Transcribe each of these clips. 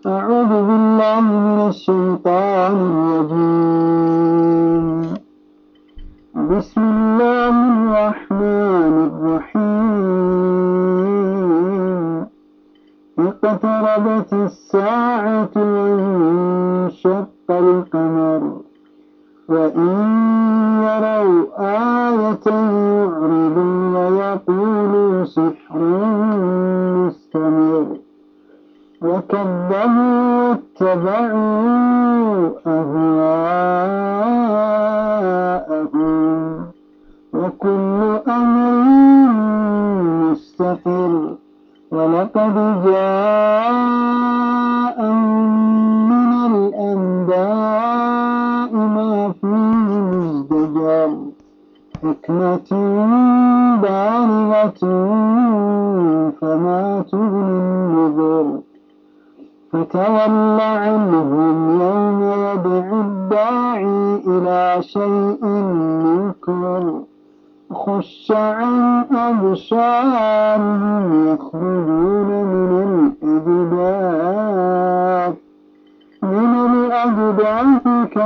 أعوذ بالله من الشيطان الرجيم بسم الله الرحمن الرحيم اقتربت الساعة وانشق القمر وإن يروا آية يعرضوا ويقولوا سحر مستمر وكذبوا واتبعوا أهواءهم وكل أمر مستقر ولقد جاءهم من الأنباء ما فيه مزدجر حكمة بالغة فما تغني النذر فتول عنهم يوم يدعو الداعي إلى شيء منكر خش عن أبصارهم يخرجون من الأجداث من الأجداث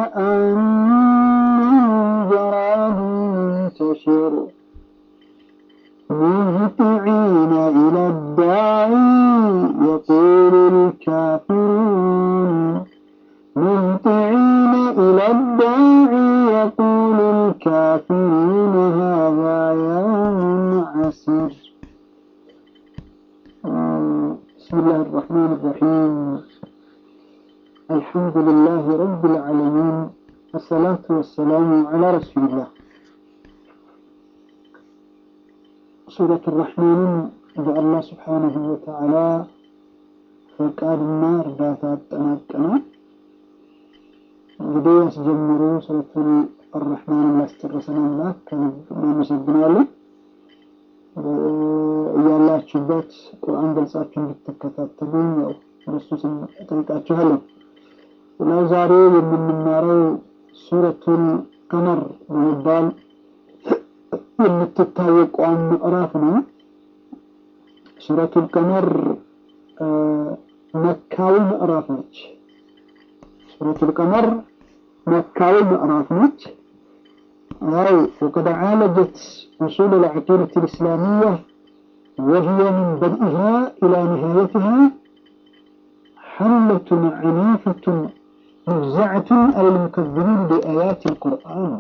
كأنهم جراد منتشر مهطعين إلى الداعي يقول الكافرون مهطعين إلى الداعي يقول الكافرون هذا يوم عسير بسم الله الرحمن الرحيم الحمد لله رب العالمين والصلاة والسلام على رسول الله ሱረት ራሕማንን በአላህ ስብሓንሁ ወተዓላ ፈቃድና እርዳታ አጠናቀናል። እንግዲህ ያስጀምሩ ሱረቱል አራሕማንን ላስጨረሰን አምላክ ከልብ እናመሰግናለን። እያላችሁበት ቁርአን ገልጻችሁ እንድትከታተሉ ያው እነሱ ስም እጠይቃችኋለሁ። ሌላው ዛሬ የምንማረው ሱረቱል ቀመር በመባል የምትታወቀው ምዕራፍ ነው። ሱረቱል ቀመር መካዊ ምዕራፍ ነች። ሱረቱል ቀመር መካዊ ምዕራፍ ነች። ያው ወቀድ ዓለጀት ኡሱል العقيدة الإسلامية وهي من بدئها إلى نهايتها حملة عنيفة مفزعة على المكذبين بآيات القرآن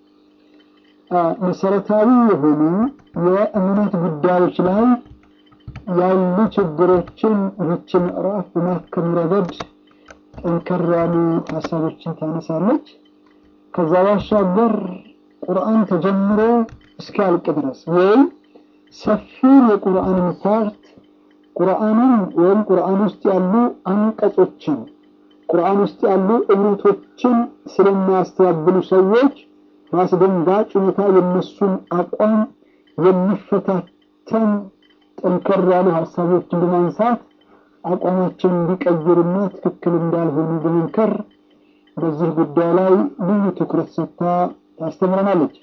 መሰረታዊ የሆኑ የእምነት ጉዳዮች ላይ ያሉ ችግሮችን ይህች ምዕራፍ በማከም ረገድ ጠንከር ያሉ ሀሳቦችን ታነሳለች። ከዛ ባሻገር ቁርአን ተጀምሮ እስኪያልቅ ድረስ ወይም ሰፊውን የቁርአንን ፓርት ቁርአንን ወይም ቁርአን ውስጥ ያሉ አንቀጾችን ቁርአን ውስጥ ያሉ እምነቶችን ስለሚያስተባብሉ ሰዎች በአስደንጋጭ ሁኔታ የነሱን አቋም የሚፈታተን ጠንከር ያሉ ሀሳቦችን በማንሳት አቋማቸውን እንዲቀይሩና ትክክል እንዳልሆኑ በመንከር በዚህ ጉዳይ ላይ ልዩ ትኩረት ሰጥታ ታስተምረናለች።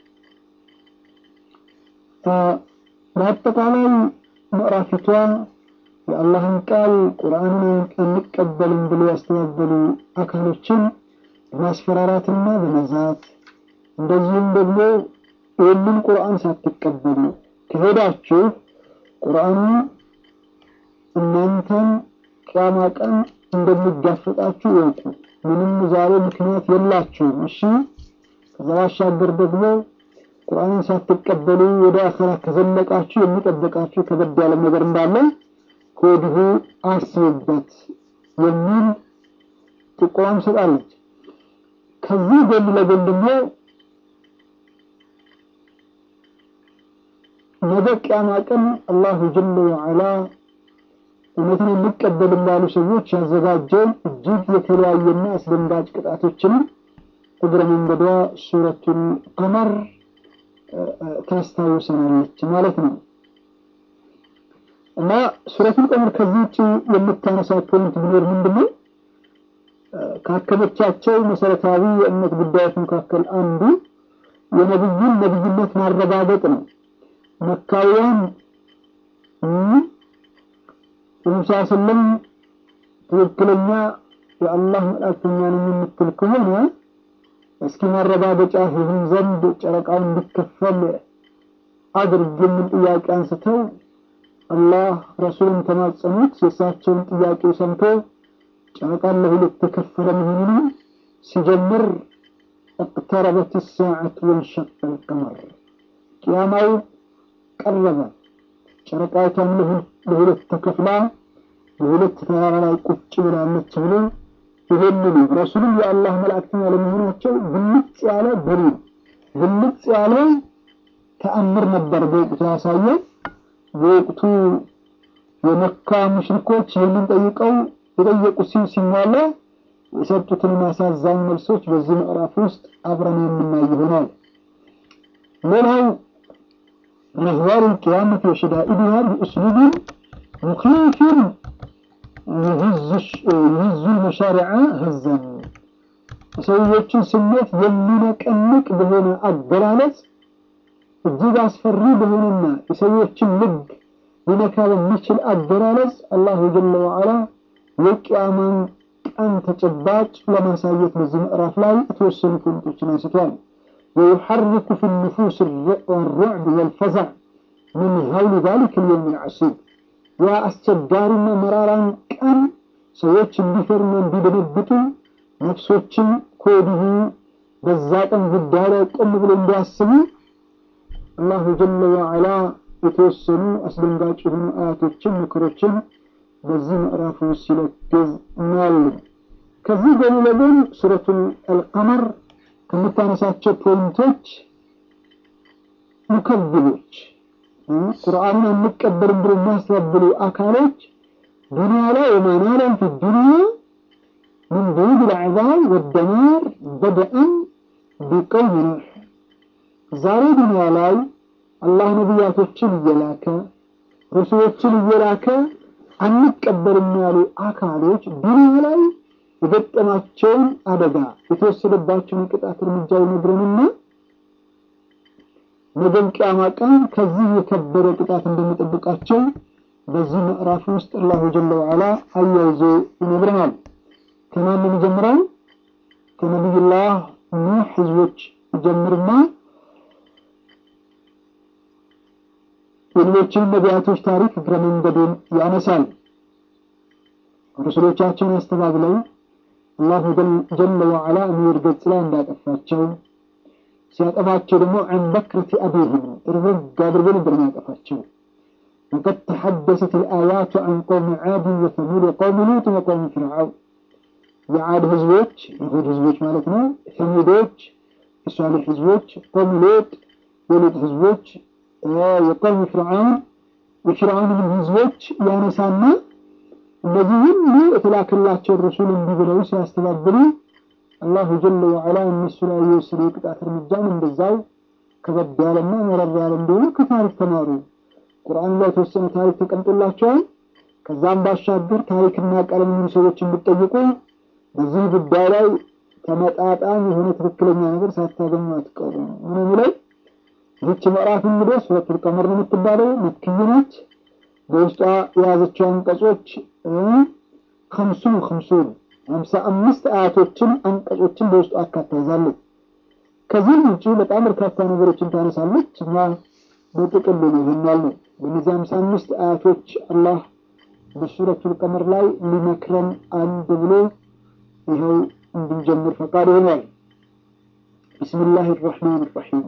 በአጠቃላይ ምዕራፊቷ የአላህን ቃል ቁርአንን አንቀበልም ብሎ ያስተባበሉ አካሎችን በማስፈራራትና በመዛት እንደዚሁም ደግሞ ይህንን ቁርአን ሳትቀበሉ ከሄዳችሁ ቁርአኑ እናንተን ቅያማ ቀን እንደሚጋፈጣችሁ እወቁ። ምንም ዛሬ ምክንያት የላችሁም። እሺ። ከዛ ባሻገር ደግሞ ቁርአንን ሳትቀበሉ ወደ አኸራ ከዘለቃችሁ የሚጠበቃችሁ ከበድ ያለ ነገር እንዳለ ከወዲሁ አስቡበት የሚል ጥቆማም ሰጣለች። ከዚህ ጎን ለጎን ደግሞ ነገ ቅያማ ቀን አላሁ ጀለ ወዐላ እውነትን እንቀበልም ላሉ ሰዎች ያዘጋጀውን እጅግ የተለያየና አስደንጋጭ ቅጣቶችንም እግረ መንገዷ ሱረቱል ቀመር ታስታውሰናለች ማለት ነው። እና ሱረቱል ቀመር ከዚህ ውጭ የምታነሳው ፖይንት ቢኖር ምንድነው? ካከመቻቸው መሰረታዊ የእምነት ጉዳዮች መካከል አንዱ የነብዩን ነብይነት ማረጋገጥ ነው። መካውያን ሙሳ ስለም ትክክለኛ የአላህ መልእክተኛ ነኝ የምትል ከሆነ እስኪ ማረጋገጫ ይሁን ዘንድ ጨረቃውን እንዲከፈል አድርግ የሚል ጥያቄ አንስተው አላህ ረሱልን ተማጸኑት። የእሳቸውን ጥያቄ ሰምቶ ጨረቃን ለሁለት ተከፈለ መሆኑን ሲጀምር اقتربت الساعة وانشق القمر ቅያማው ቀረበ። ጨረቃይቷም ለሁለት ተከፍላ በሁለት ተራራ ላይ ቁጭ ብላለች ብሎ ይህንኑ ረሱሉም የአላህ መላእክተኛ ለመሆናቸው ግልጽ ያለ ደሊል ግልጽ ያለ ተአምር ነበር በወቅቱ ያሳየ። በወቅቱ የመካ ሙሽሪኮች ይህንን ጠይቀው የጠየቁት ሲል ሲሟላ የሰጡትን አሳዛኝ መልሶች በዚህ ምዕራፍ ውስጥ አብረን የምናይ ይሆናል። ሌላው أهوال القيامة وشدائدها بأسلوب مخيف يهز يهز المشارع هزا ሰዎችን ስሜት የሚነቀንቅ በሆነ አገላለጽ እጅግ አስፈሪ በሆነና የሰዎችን ልብ ሊነካ በሚችል አገላለጽ አላሁ ጀለ ወዓላ የቅያማን ቀን ተጨባጭ ለማሳየት በዚህ ምዕራፍ ላይ የተወሰኑ ፖይንቶችን አንስቷል። ويحرك في النفوس الرعب والفزع من هول ذلك اليوم العسير يا أستجارنا مرارا كان ሰዎች እንዲፈሩና እንዲደነግጡ ነፍሶችን ከወዲሁ በዛ ቀን ጉዳይ ላይ ቆም ብሎ እንዲያስቡ አላሁ ጀለ ወዓላ የተወሰኑ አስደንጋጭ የሆኑ አያቶችን ምክሮችን በዚህ ምዕራፍ ውስጥ ሲለግዝ እናያለን። ከዚህ ጎን ለጎን ሱረቱል አልቀመር ከምታነሳቸው ፖይንቶች ሙከብሎች ቁርአንን አንቀበልም ብሎ የሚያስተባብሉ አካሎች ዱንያ ላይ ወማናለን ፊ ዱንያ ምን ቡድ ልዕዛብ ወደማር በደአን ቢቀውም ኑሕ ዛሬ ዱንያ ላይ አላህ ነቢያቶችን እየላከ ረሱሎችን እየላከ አንቀበልም ያሉ አካሎች ዱንያ ላይ የገጠማቸውን አደጋ የተወሰደባቸውን የቅጣት እርምጃ ይነግረንና ነገም ቅያማ ቀን ከዚህ የከበረ ቅጣት እንደሚጠብቃቸው በዚህ ምዕራፍ ውስጥ አላሁ ጀለ ወዓላ አያይዞ ይነግረናል። ከማን የሚጀምረው? ከነቢዩላህ ኑህ ህዝቦች ይጀምርና የሌሎችን ነቢያቶች ታሪክ እግረ መንገዱን ያነሳል። ረሱሎቻቸውን አስተባብለው አላሁ ጀለ ወዓላ እሚር ገጽ ላይ እንዳጠፋቸው ሲያጠፋቸው ደግሞ ዐን በክረቲ አቢህም ጥርግ አድርጎ ነበር የሚያጠፋቸው። ወቀድ ተሐደሰት ልአያቱ ዐን ቀውሚ ዓድ ወተሙድ ወቀውሚ ሉጥ ወቀውሚ ፍርዓውን የዓድ ህዝቦች የሁድ ህዝቦች ማለት ነው። ተሙዶች የሷሊሕ ህዝቦች፣ ቀውሚ ሉጥ የሉጥ ህዝቦች፣ የቀውሚ ፍርዓውን የፍርዓውንም ህዝቦች ያነሳና እነዚህ ሁሉ የተላከላቸው ረሱል እንዲህ ብለው ሲያስተባብሉ አላሁ ጀለ ወዓላ እነሱ ላይ የወሰደ የቅጣት እርምጃም እንደዛው ከበድ ያለና መረር ያለ እንደሆነ ከታሪክ ተማሩ። ቁርአን ላይ የተወሰነ ታሪክ ተቀምጦላቸዋል። ከዛም ባሻገር ታሪክና ቀለም የሚሉ ሰዎች እንድጠይቁ በዚህ ጉዳይ ላይ ተመጣጣኝ የሆነ ትክክለኛ ነገር ሳታገኙ አትቀሩም። ምን የሚለው ይህች ምዕራፍ እንግዲህ ሱረቱል ቀመር ነው የምትባለው መክይ ነች። በውስጧ የያዘችው አንቀጾች ከምሱን ከምሱን ሀምሳ አምስት አያቶችን አንቀጾችን በውስጡ አካታ ይዛለች። ከዚህም ውጭ በጣም በርካታ ነገሮችን ታነሳለች እና በጥቅሉ ነው ይህን ያልነው። በእነዚህ ሀምሳ አምስት አያቶች አላህ በሱረቱል ቀመር ላይ ሊመክረን አንድ ብሎ ይኸው እንድንጀምር ፈቃድ ሆኗል። ቢስሚላህ ራሕማን ራሒም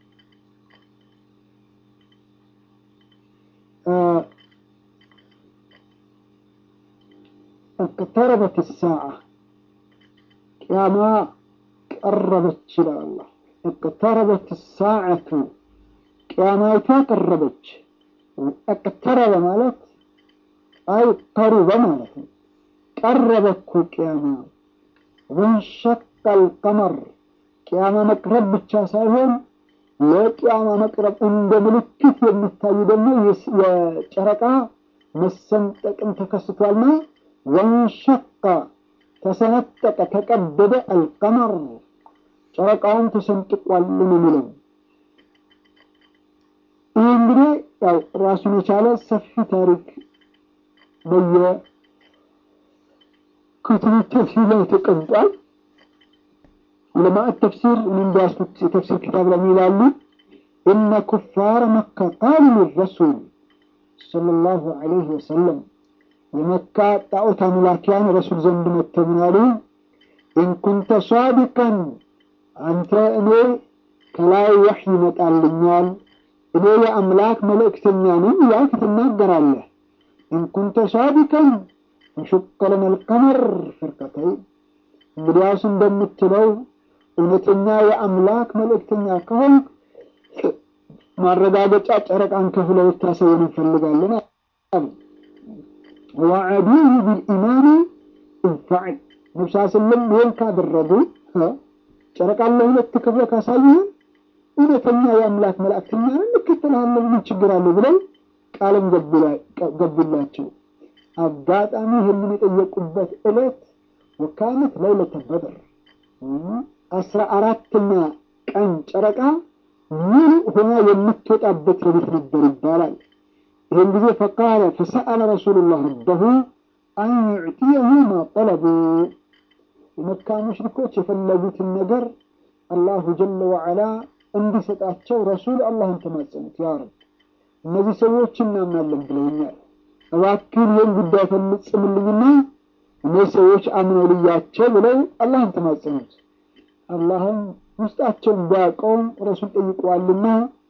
اقتربت الساعة ቅያማ ቀረበች ይላል አላህ። اقتربت الساعة ቅያማይቷ ቀረበች። اقترب ማለት አይ ቀሩበ ማለት ነው። ቀረበ እኮ ቅያማ። ወንሸቀ القمر ቅያማ መቅረብ ብቻ ሳይሆን ለቅያማ መቅረብ እንደ ምልክት የሚታይ ደግሞ የጨረቃ መሰንጠቅም ተከስቷልና ወንሸቀ ተሰነጠቀ ተቀደደ አልቀመር ጨረቃውን ተሰንጥቋል ነው የሚለው። ይህ እንግዲህ ያው ራሱን የቻለ ሰፊ ታሪክ በየ كتب التفسير لا تقنطال علماء التفسير من داسكت تفسير كتاب لميلالو إن كفار مكة قالوا للرسول صلى الله عليه وسلم لمكة طاوت ملاكيان رسول زند متمنالو إن كنت صادقا أنت إني كلاي وحي متعلميال إني يا أملاك ملك تنيانين ياك تناقر الله إن كنت صادقا فشق لنا القمر فرقتين እንግዲያውስ እንደምትለው እውነተኛ የአምላክ መልእክተኛ ከሆን ማረጋገጫ ጨረቃን ከፍለው ልታሳየን እንፈልጋለን አሉ። ወዐዱሁ ቢልኢማኒ እንፈዕል ነብሳ ስለም ይህን ካደረጉ ጨረቃን ለሁለት ከፍለ ካሳየን እውነተኛ የአምላክ መልእክተኛ እንከተልሃለን፣ ምን ችግር አለው ብለው ቃልም ገቡላቸው። አጋጣሚ ይህንን የጠየቁበት ዕለት ወካነት ለይለተ በድር አስራ አራተኛ ቀን ጨረቃ ሙሉ ሆና የምትወጣበት ሌሊት ነበር ይባላል። ይህን ጊዜ ፈቃለ ፈሰአለ ረሱሉላህ ረበሁ አን ዩዕጢየሁ ማ ጠለቡ የመካ ሙሽሪኮች የፈለጉትን ነገር አላሁ ጀለ ወዐላ እንዲሰጣቸው ረሱል አላህን ተማጸኑት። ያ ረብ እነዚህ ሰዎች እናምናለን ብለውኛል፣ እባክህን ይህን ጉዳይ ፈጽምልኝና እነዚህ ሰዎች አምነው ልያቸው ብለው አላህን ተማጸኑት። አላህም ውስጣቸውን ቢያውቀውም ረሱል ጠይቀዋልና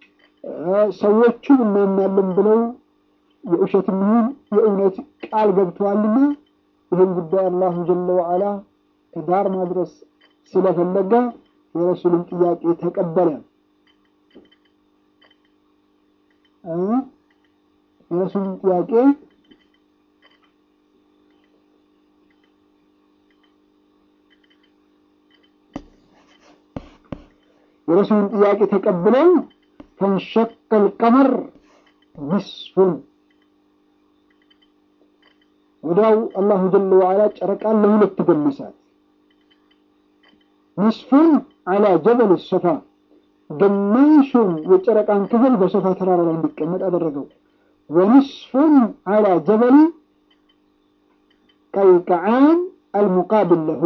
ሰዎቹን እናምናለን ብለው የውሸትም ይሁን የእውነት ቃል ገብተዋልና ይህን ጉዳይ አላሁ ጀለ ወዐላ ከዳር ማድረስ ስለፈለገ የረሱልን ጥያቄ ተቀበለ። የረሱልን ጥያቄ የረሱልን ጥያቄ ተቀብለው ፈንሸቀል ቀመር ንስፉን ወዲያው አላሁ ጀለ ወዐላ ጨረቃን ለሁለት ገመሳት። ንስፉን አላ ጀበል ሶፋ ግማሹን የጨረቃን ክፍል በሶፋ ተራራ ላይ እንዲቀመጥ አደረገው። ወንስፉን አላ ጀበል ቀይቀዓን አልሙቃብል ለሁ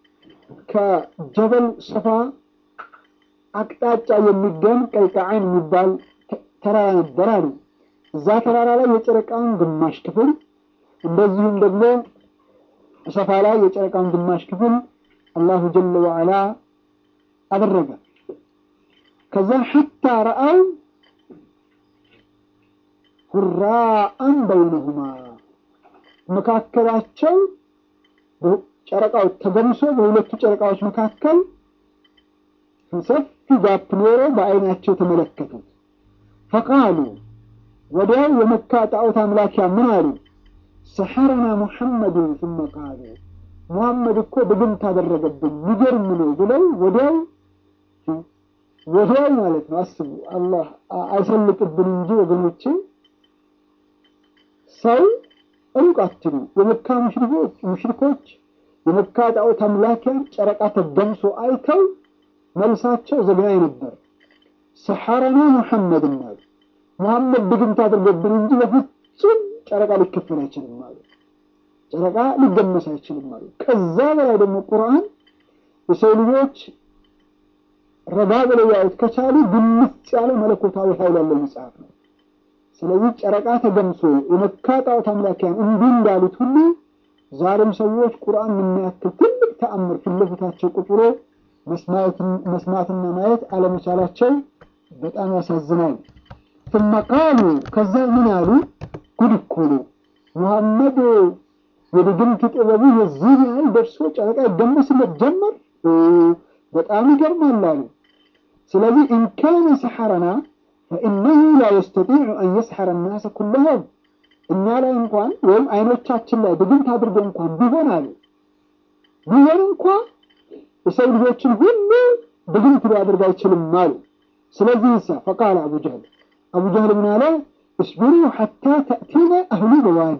ከጀበል ሶፋ አቅጣጫ የሚገኝ ቀይቀዓን የሚባል ተራራ ነበር አሉ። እዛ ተራራ ላይ የጨረቃን ግማሽ ክፍል እንደዚሁም ደግሞ ሶፋ ላይ የጨረቃን ግማሽ ክፍል አላሁ ጀለ ወዐላ አደረገ። ከዛ ሐታ ረአው ሁራአን በይነሁማ መካከላቸው ጨረቃው ተገምሶ በሁለቱ ጨረቃዎች መካከል ሰፊ ጋፕ ኖሮ በአይናቸው ተመለከቱት። ፈቃሉ ወዲያው የመካ ጣዖት አምላኪያ ምን አሉ? ሰሐረና ሙሐመድን ثم ቃሉ ሙሐመድ እኮ ድግምት አደረገብን ሚገርም ነው ብለው ወዲያው ወዲያው ማለት ነው። አስቡ አላህ አይሰልጥብን እንጂ ወገኖቼ፣ ሰው ሩቅ አትሉ። የመካ ሙሽሪኮች የመካ ጣዖት አምላኪያን ጨረቃ ተገምሶ አይተው መልሳቸው ዘግናኝ ነበር። ሰሐረና ሙሐመድ አሉ። ሙሐመድ ድግምት አድርገብን እንጂ በፍጹም ጨረቃ ሊከፈል አይችልም አሉ። ጨረቃ ሊገመስ አይችልም አሉ። ከዛ በላይ ደግሞ ቁርአን የሰው ልጆች ረጋ ብለው ያዩት ከቻሉ ግልጽ ያለ መለኮታዊ ኃይል ያለው መጽሐፍ ነው። ስለዚህ ጨረቃ ተገምሶ የመካ ጣዖት አምላኪያን እንዲህ እንዳሉት ሁሉ ዛሬም ሰዎች ቁርአን የሚያክል ትልቅ ተአምር ፊት ለፊታቸው ቁጭ ብሎ መስማትና ማየት አለመቻላቸው በጣም ያሳዝናል። ثم قالوا ከዛ ምን አሉ? ጉድ እኮ ነው ሙሐመድ የድግምት ጥበቡ የዚህ ያህል ደርሶ ጨረቃ ይገመስለት ጀመር። በጣም ይገርማል አሉ። ስለዚህ ኢንካነ ሰሐረና ፈኢነሁ ላ የስተጢዑ አን የስሐረ ናሰ ኩለሆም እኛ ላይ እንኳን ወይም አይኖቻችን ላይ ድግምት አድርጎ እንኳን ቢሆን አሉ ቢሆን እንኳ የሰው ልጆችን ሁሉ ድግምት ሊያደርግ አይችልም አሉ። ስለዚህ ሳ ፈቃለ አቡ ጀህል አቡ ጀህል ምን አለ? እስቢሩ ሐታ ተእቲነ አህሉ በዋዲ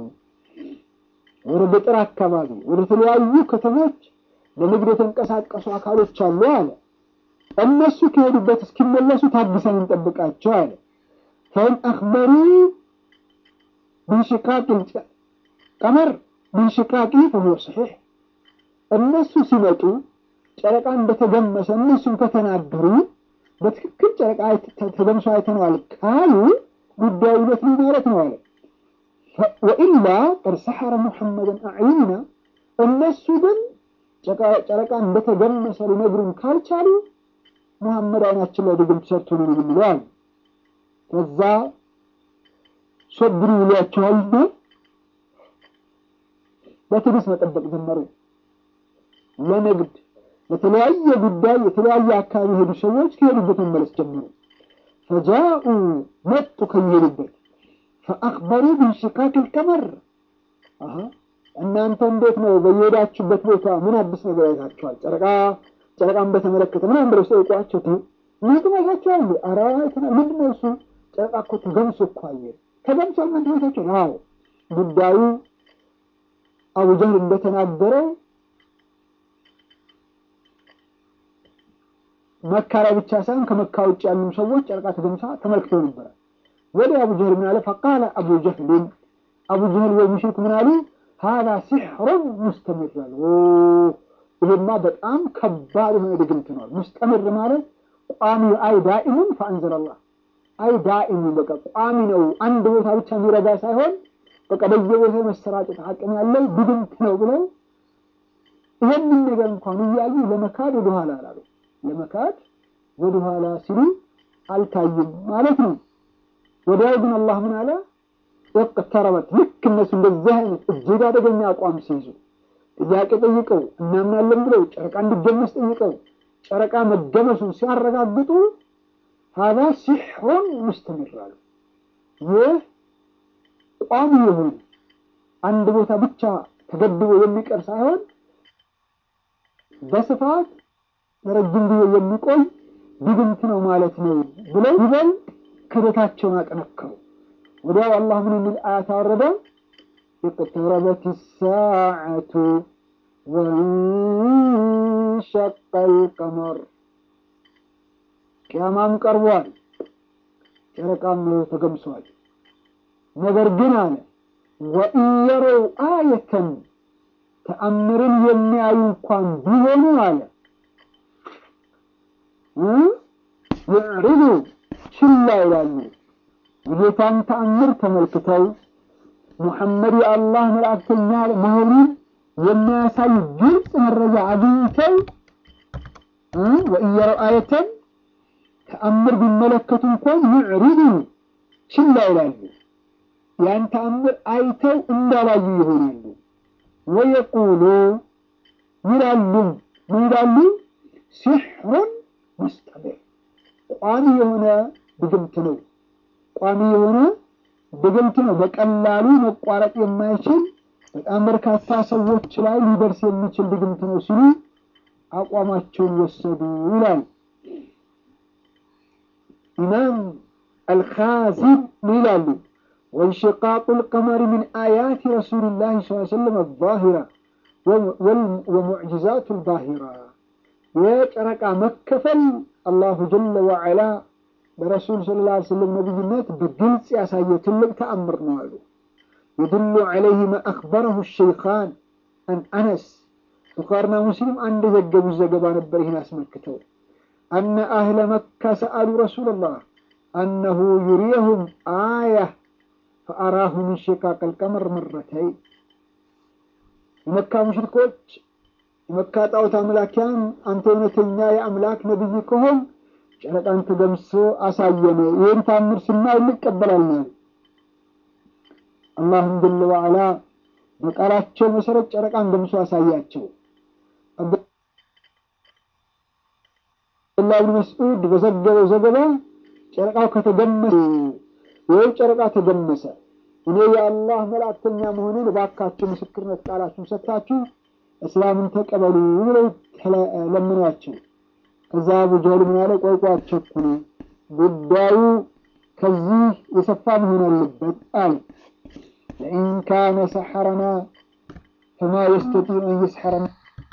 ወደ ገጠር አካባቢ ወደ ተለያዩ ከተሞች ለንግድ የተንቀሳቀሱ አካሎች አሉ አለ። እነሱ ከሄዱበት እስኪመለሱ ታግሰን እንጠብቃቸው አለ። ፈኢን አኽበሩ ብንሽቃቅ ቀመር ብንሽቃቂ ፈሁወ ሰሒሕ እነሱ ሲመጡ ጨረቃ እንደተገመሰ እነሱም ከተናገሩ በትክክል ጨረቃ ተገምሶ አይተነዋል ካሉ ጉዳዩ እውነት ነው ማለት ነው አለ። ወኢላ ቀድ ሰሐረ ሙሐመድን አዕዩና እነሱ ግን ጨረቃ እንደተገመሰ ሊነግሩን ካልቻሉ ሙሐመድ አይናችን ላይ ድግምት ሰርቶ ነው የምንለው አሉ። ከዛ ሶብሩ ይሏቸዋልና በትዕግስት መጠበቅ ጀመሩ። ለንግድ ለተለያየ ጉዳይ የተለያየ አካባቢ የሄዱ ሰዎች ከሄዱበት መመለስ ጀመሩ። ፈጃኡ መጡ ከሚሄዱበት ፈአክበሩ ብንሽካክ ልቀመር እናንተ እንዴት ነው በየሄዳችሁበት ቦታ ምን አዲስ ነገር አይታችኋል? ጨረቃ ጨረቃን በተመለከተ ምናምን ብለው ሲጠይቋቸው ምን ትመስላችኋል? ኧረ ምንድን ነው እሱ ጨረቃ እኮ ተገምሶ እኮ አየን ተገምሷል። ምን ትመስላችኋል? አዎ ጉዳዩ አቡጀህል እንደተናገረው መካ ላይ ብቻ ሳይሆን ከመካ ውጭ ያሉ ሰዎች ጨረቃ ተገምሳ ተመልክተው ነበረ። ወደ አቡጀህል ምን አለ? ፈቃለ አቡጀህልን አቡጀህል ወይ ሙሽሪክ ምን አሉ? ሀዛ ሲሕሩን ሙስተምር አሉ። ይሄማ በጣም ከባድ የሆነ ድግምት ነው። ሙስተምር ማለት ቋሚ አይ ዳኢሙን ፈአንዘለላህ አይ ዳኢሙን በቃ ቋሚ ነው። አንድ ቦታ ብቻ የሚረዳ ሳይሆን በቃ በየቦታው መሰራጨት አቅም ያለው ድግምት ነው ብለው ይህንን ነገር እንኳን እያዩ ለመካድ ወደኋላ አላሉ። ለመካድ ወደኋላ ሲሉ አልታይም ማለት ነው። ወዲያው ግን አላህ ምን አለ? ወቅተረበት ልክ እነሱ እንደዚህ አይነት እጅግ አደገኛ አቋም ሲይዙ ጥያቄ ጠይቀው እናምናለን ብለው ጨረቃ እንዲገመስ ጠይቀው ጨረቃ መገመሱን ሲያረጋግጡ ሀዛ ሲሕሩን ሙስተምር አሉ። ይህ ቋሚ የሆነ አንድ ቦታ ብቻ ተገድቦ የሚቀር ሳይሆን በስፋት ለረጅም ጊዜ የሚቆይ ድግምት ነው ማለት ነው ብለው ይበልጥ ክደታቸውን አጠነከሩ። ወዲያው አላህ ምን የሚል አያት አወረደ? اقتربت الساعة وانشق القمر ቅያማም ቀርቧል፣ ጨረቃም ተገምሷል። ነገር ግን አለ ወኢን የረው አየተን ተአምርን የሚያዩ እንኳን ቢሆኑ አለ ይዕሪዱ ችላ ይላሉ። የጌታን ተአምር ተመልክተው ሙሐመድ የአላህ መልእክተኛ መሆኑን የሚያሳይ ግልጽ መረጃ አግኝተው ወኢየረው አየተን ተአምር ቢመለከቱ እንኳን ይዕሪዱ ችላ ይላሉ። ያን ተአምር አይተው እንዳላዩ ይሆናሉ። ወየቁሉ ይላሉ ምን ይላሉ? ሲሕሩን ሙስተምር ቋሚ የሆነ ድግምት ነው። ቋሚ የሆነ ድግምት ነው። በቀላሉ መቋረጥ የማይችል በጣም በርካታ ሰዎች ላይ ሊደርስ የሚችል ድግምት ነው ሲሉ አቋማቸውን ወሰዱ ይላል ኢማም አልኻዚን ምን ይላሉ? ወንሽቃቁ ልቀመሪ ሚን አያት ረሱልላህ ስ ሰለም አዛሂራ ወሙዕጅዛቱ ልባሂራ የጨረቃ መከፈል አላሁ ጀለ ወዐላ በረሱል ሰለላሁ ዐለይሂ ወሰለም ነቢይነት በግልጽ ያሳየ ትልቅ ተአምር ነው አሉ። የድሉ ዐለይህ ማ አኽበረሁ ሸይኻን አን አነስ ቡኻሪና ሙስሊም አንድ የዘገቡት ዘገባ ነበር። ይህን አስመልክተው አነ አህለ መካ ሰአሉ ረሱለላህ አነሁ ዩሪየሁም አያ ፈአራሁ ምን ሽቃቅ አልቀመር መረተይ የመካ ሙሽሪኮች የመካ ጣዖት አምላኪያን አንተ እውነተኛ የአምላክ ነቢይ ከሆን ጨረቃን ተገምሶ አሳየነ። ይህን ታምር ስናይ እንቀበላለን። አላህም ጀለ ወዐላ በቃላቸው መሰረት ጨረቃን ገምሶ አሳያቸው። አብዱላህ ብን መስዑድ በዘገበው ዘገባ ጨረቃው ከተገመሰ ወይ ጨረቃ ተገመሰ፣ እኔ የአላህ መልእክተኛ መሆኑን እባካችሁ ምስክርነት ቃላችሁን ሰጥታችሁ እስላምን ተቀበሉ ብለው ለምኗቸው። ከዛ አቡ ጀህል ምን ያለ ቆይ ቆይ አትቸኩሉ፣ ጉዳዩ ከዚህ የሰፋ መሆን አለበት አለ። ለኢን ካነ ሰሐረና ፈማ የስተጢዑ አን የስሐረና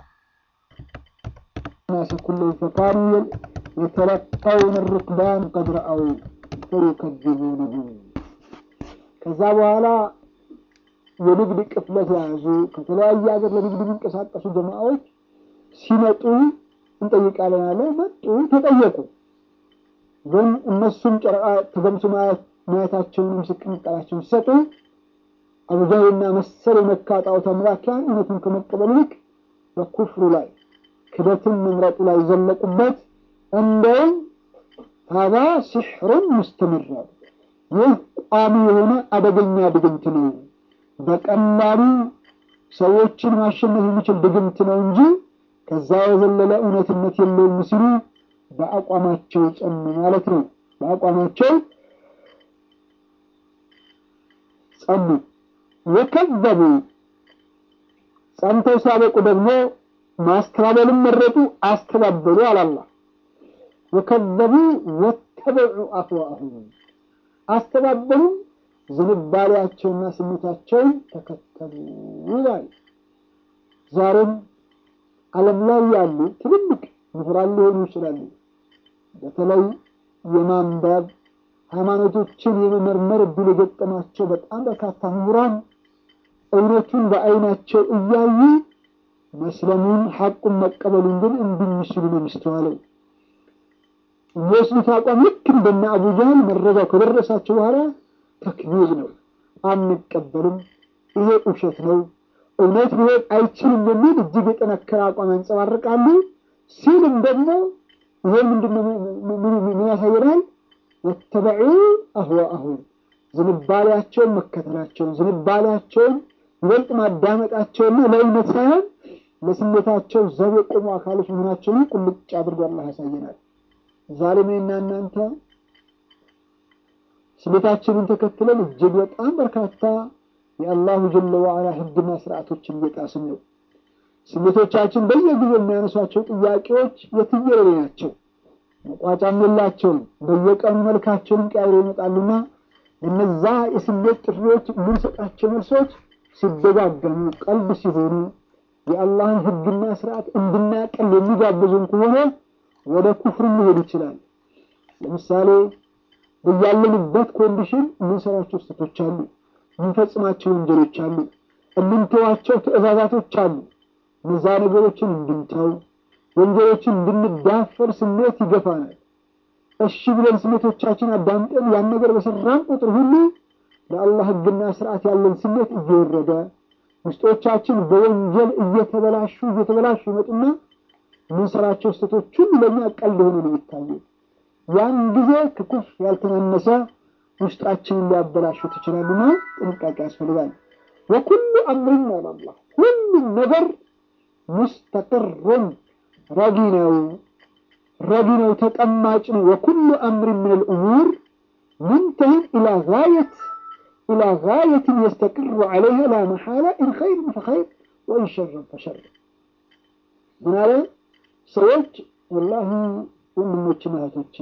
ናስ ኩለሁም ፈካኑ የተለቀውን ርክባን ቀድ ረአው ፈዩከዚቡነሁም። ከዛ በኋላ የንግድ ቅፍለት የያዙ ከተለያየ ሀገር ለንግድ የሚንቀሳቀሱ ጀማዓዎች ሲመጡ እንጠይቃለን አለ። መጡ፣ ተጠየቁ። ግን እነሱም ጨረቃ ተገምሱ ማየታቸውን ምስክር ቃላቸውን ሲሰጡ አቡጃህልና መሰል የመካ ጣዖት አምላኪያን እውነቱን ከመቀበል ይልቅ በኩፍሩ ላይ ክደትን መምረጡ ላይ ዘለቁበት። እንደውም ሀዛ ሲሕሩን ሙስተምር ይህ ቋሚ የሆነ አደገኛ ድግምት ነው፣ በቀላሉ ሰዎችን ማሸነፍ የሚችል ድግምት ነው እንጂ ከዛ የዘለለ እውነትነት የለውም ሲሉ በአቋማቸው ጸኑ ማለት ነው። በአቋማቸው ጸኑ። ወከዘቡ ጸንተው ሲያበቁ ደግሞ ማስተባበልን መረጡ፣ አስተባበሉ አላላ ወከዘቡ ወተበዑ አህዋአሁም አስተባበሉም ዝንባሌያቸውና ስሜታቸውን ተከተሉ ይላል። ዛሬም ዓለም ላይ ያሉ ትልልቅ ምሁራን ሊሆኑ ይችላሉ። በተለይ የማንበብ ሃይማኖቶችን የመመርመር እድል የገጠማቸው በጣም በርካታ ምሁራን እውነቱን በአይናቸው እያዩ መስለሙን ሐቁን መቀበሉን ግን እንዲሚስሉ ነው የሚስተዋለው። የሚወስዱት አቋም ልክ እንደነ አቡጃህል መረጃው ከደረሳቸው በኋላ ተክቢር ነው፣ አንቀበልም፣ ይሄ ውሸት ነው፣ እውነት ሊሆን አይችልም የሚል እጅግ የጠነከረ አቋም ያንጸባርቃሉ። ሲልም ደግሞ ይሄ ምንድነው ምን ያሳየናል? ወተበዑ አህዋአሁም ዝንባሌያቸውን መከተላቸውን ዝንባሌያቸውን ይበልጥ ማዳመጣቸውና ለእውነት ሳይሆን ለስሜታቸው ዘብ የቆሙ አካሎች መሆናቸውን ቁልጭ አድርጎ አላህ ያሳየናል። ዛሬ እኔና እናንተ ስሜታችንን ተከትለን እጅግ በጣም በርካታ የአላሁ ጀለ ወዓላ ሕግና ስርዓቶችን እየጣስን ነው። ስሜቶቻችን በየጊዜው የሚያነሷቸው ጥያቄዎች የትየለሌ ናቸው፣ መቋጫም የላቸውም። በየቀኑ መልካቸውን ቀያይሮ ይመጣሉና እነዛ የስሜት ጥሪዎች የምንሰጣቸው መልሶች ሲደጋገሙ ቀልብ ሲሆኑ የአላህን ሕግና ስርዓት እንድናቀል የሚጋብዙን ከሆነ ወደ ኩፍር ሊሄድ ይችላል። ለምሳሌ በያለንበት ኮንዲሽን የምንሰራቸው ስህተቶች አሉ፣ የምንፈጽማቸው ወንጀሎች አሉ፣ የምንተዋቸው ትዕዛዛቶች አሉ። እነዛ ነገሮችን እንድንተው ወንጀሎችን እንድንዳፈር ስሜት ይገፋናል። እሺ ብለን ስሜቶቻችን አዳምጠን ያን ነገር በሰራን ቁጥር ሁሉ ለአላህ ሕግና ስርዓት ያለን ስሜት እየወረደ ውስጦቻችን በወንጀል እየተበላሹ እየተበላሹ ይመጡና የምንሰራቸው ስህተቶች ሁሉ ለእኛ ቀልድ ሆኖ ነው የሚታየው። ያን ጊዜ ከኩፍ ያልተናነሰ ውስጣችንን ሊያበላሹት ይችላሉና ጥንቃቄ ያስፈልጋል። ወኩሉ አምሪን አላላ ሁሉም ነገር ሙስተቅሩን ረጊ ነው ረጊ ነው ተቀማጭ ነው። ወኩሉ አምሪን ምን ልእሙር ሙንተህን ኢላ ጋየት ኢላ ጋየትን የስተቅሩ ዓለይሃ ላ መሓላ ኢን ኸይርን ፈኸይር ወኢን ሸርን ፈሸር ምን አለ ሰዎች ወላሂ ወንድሞችና እህቶች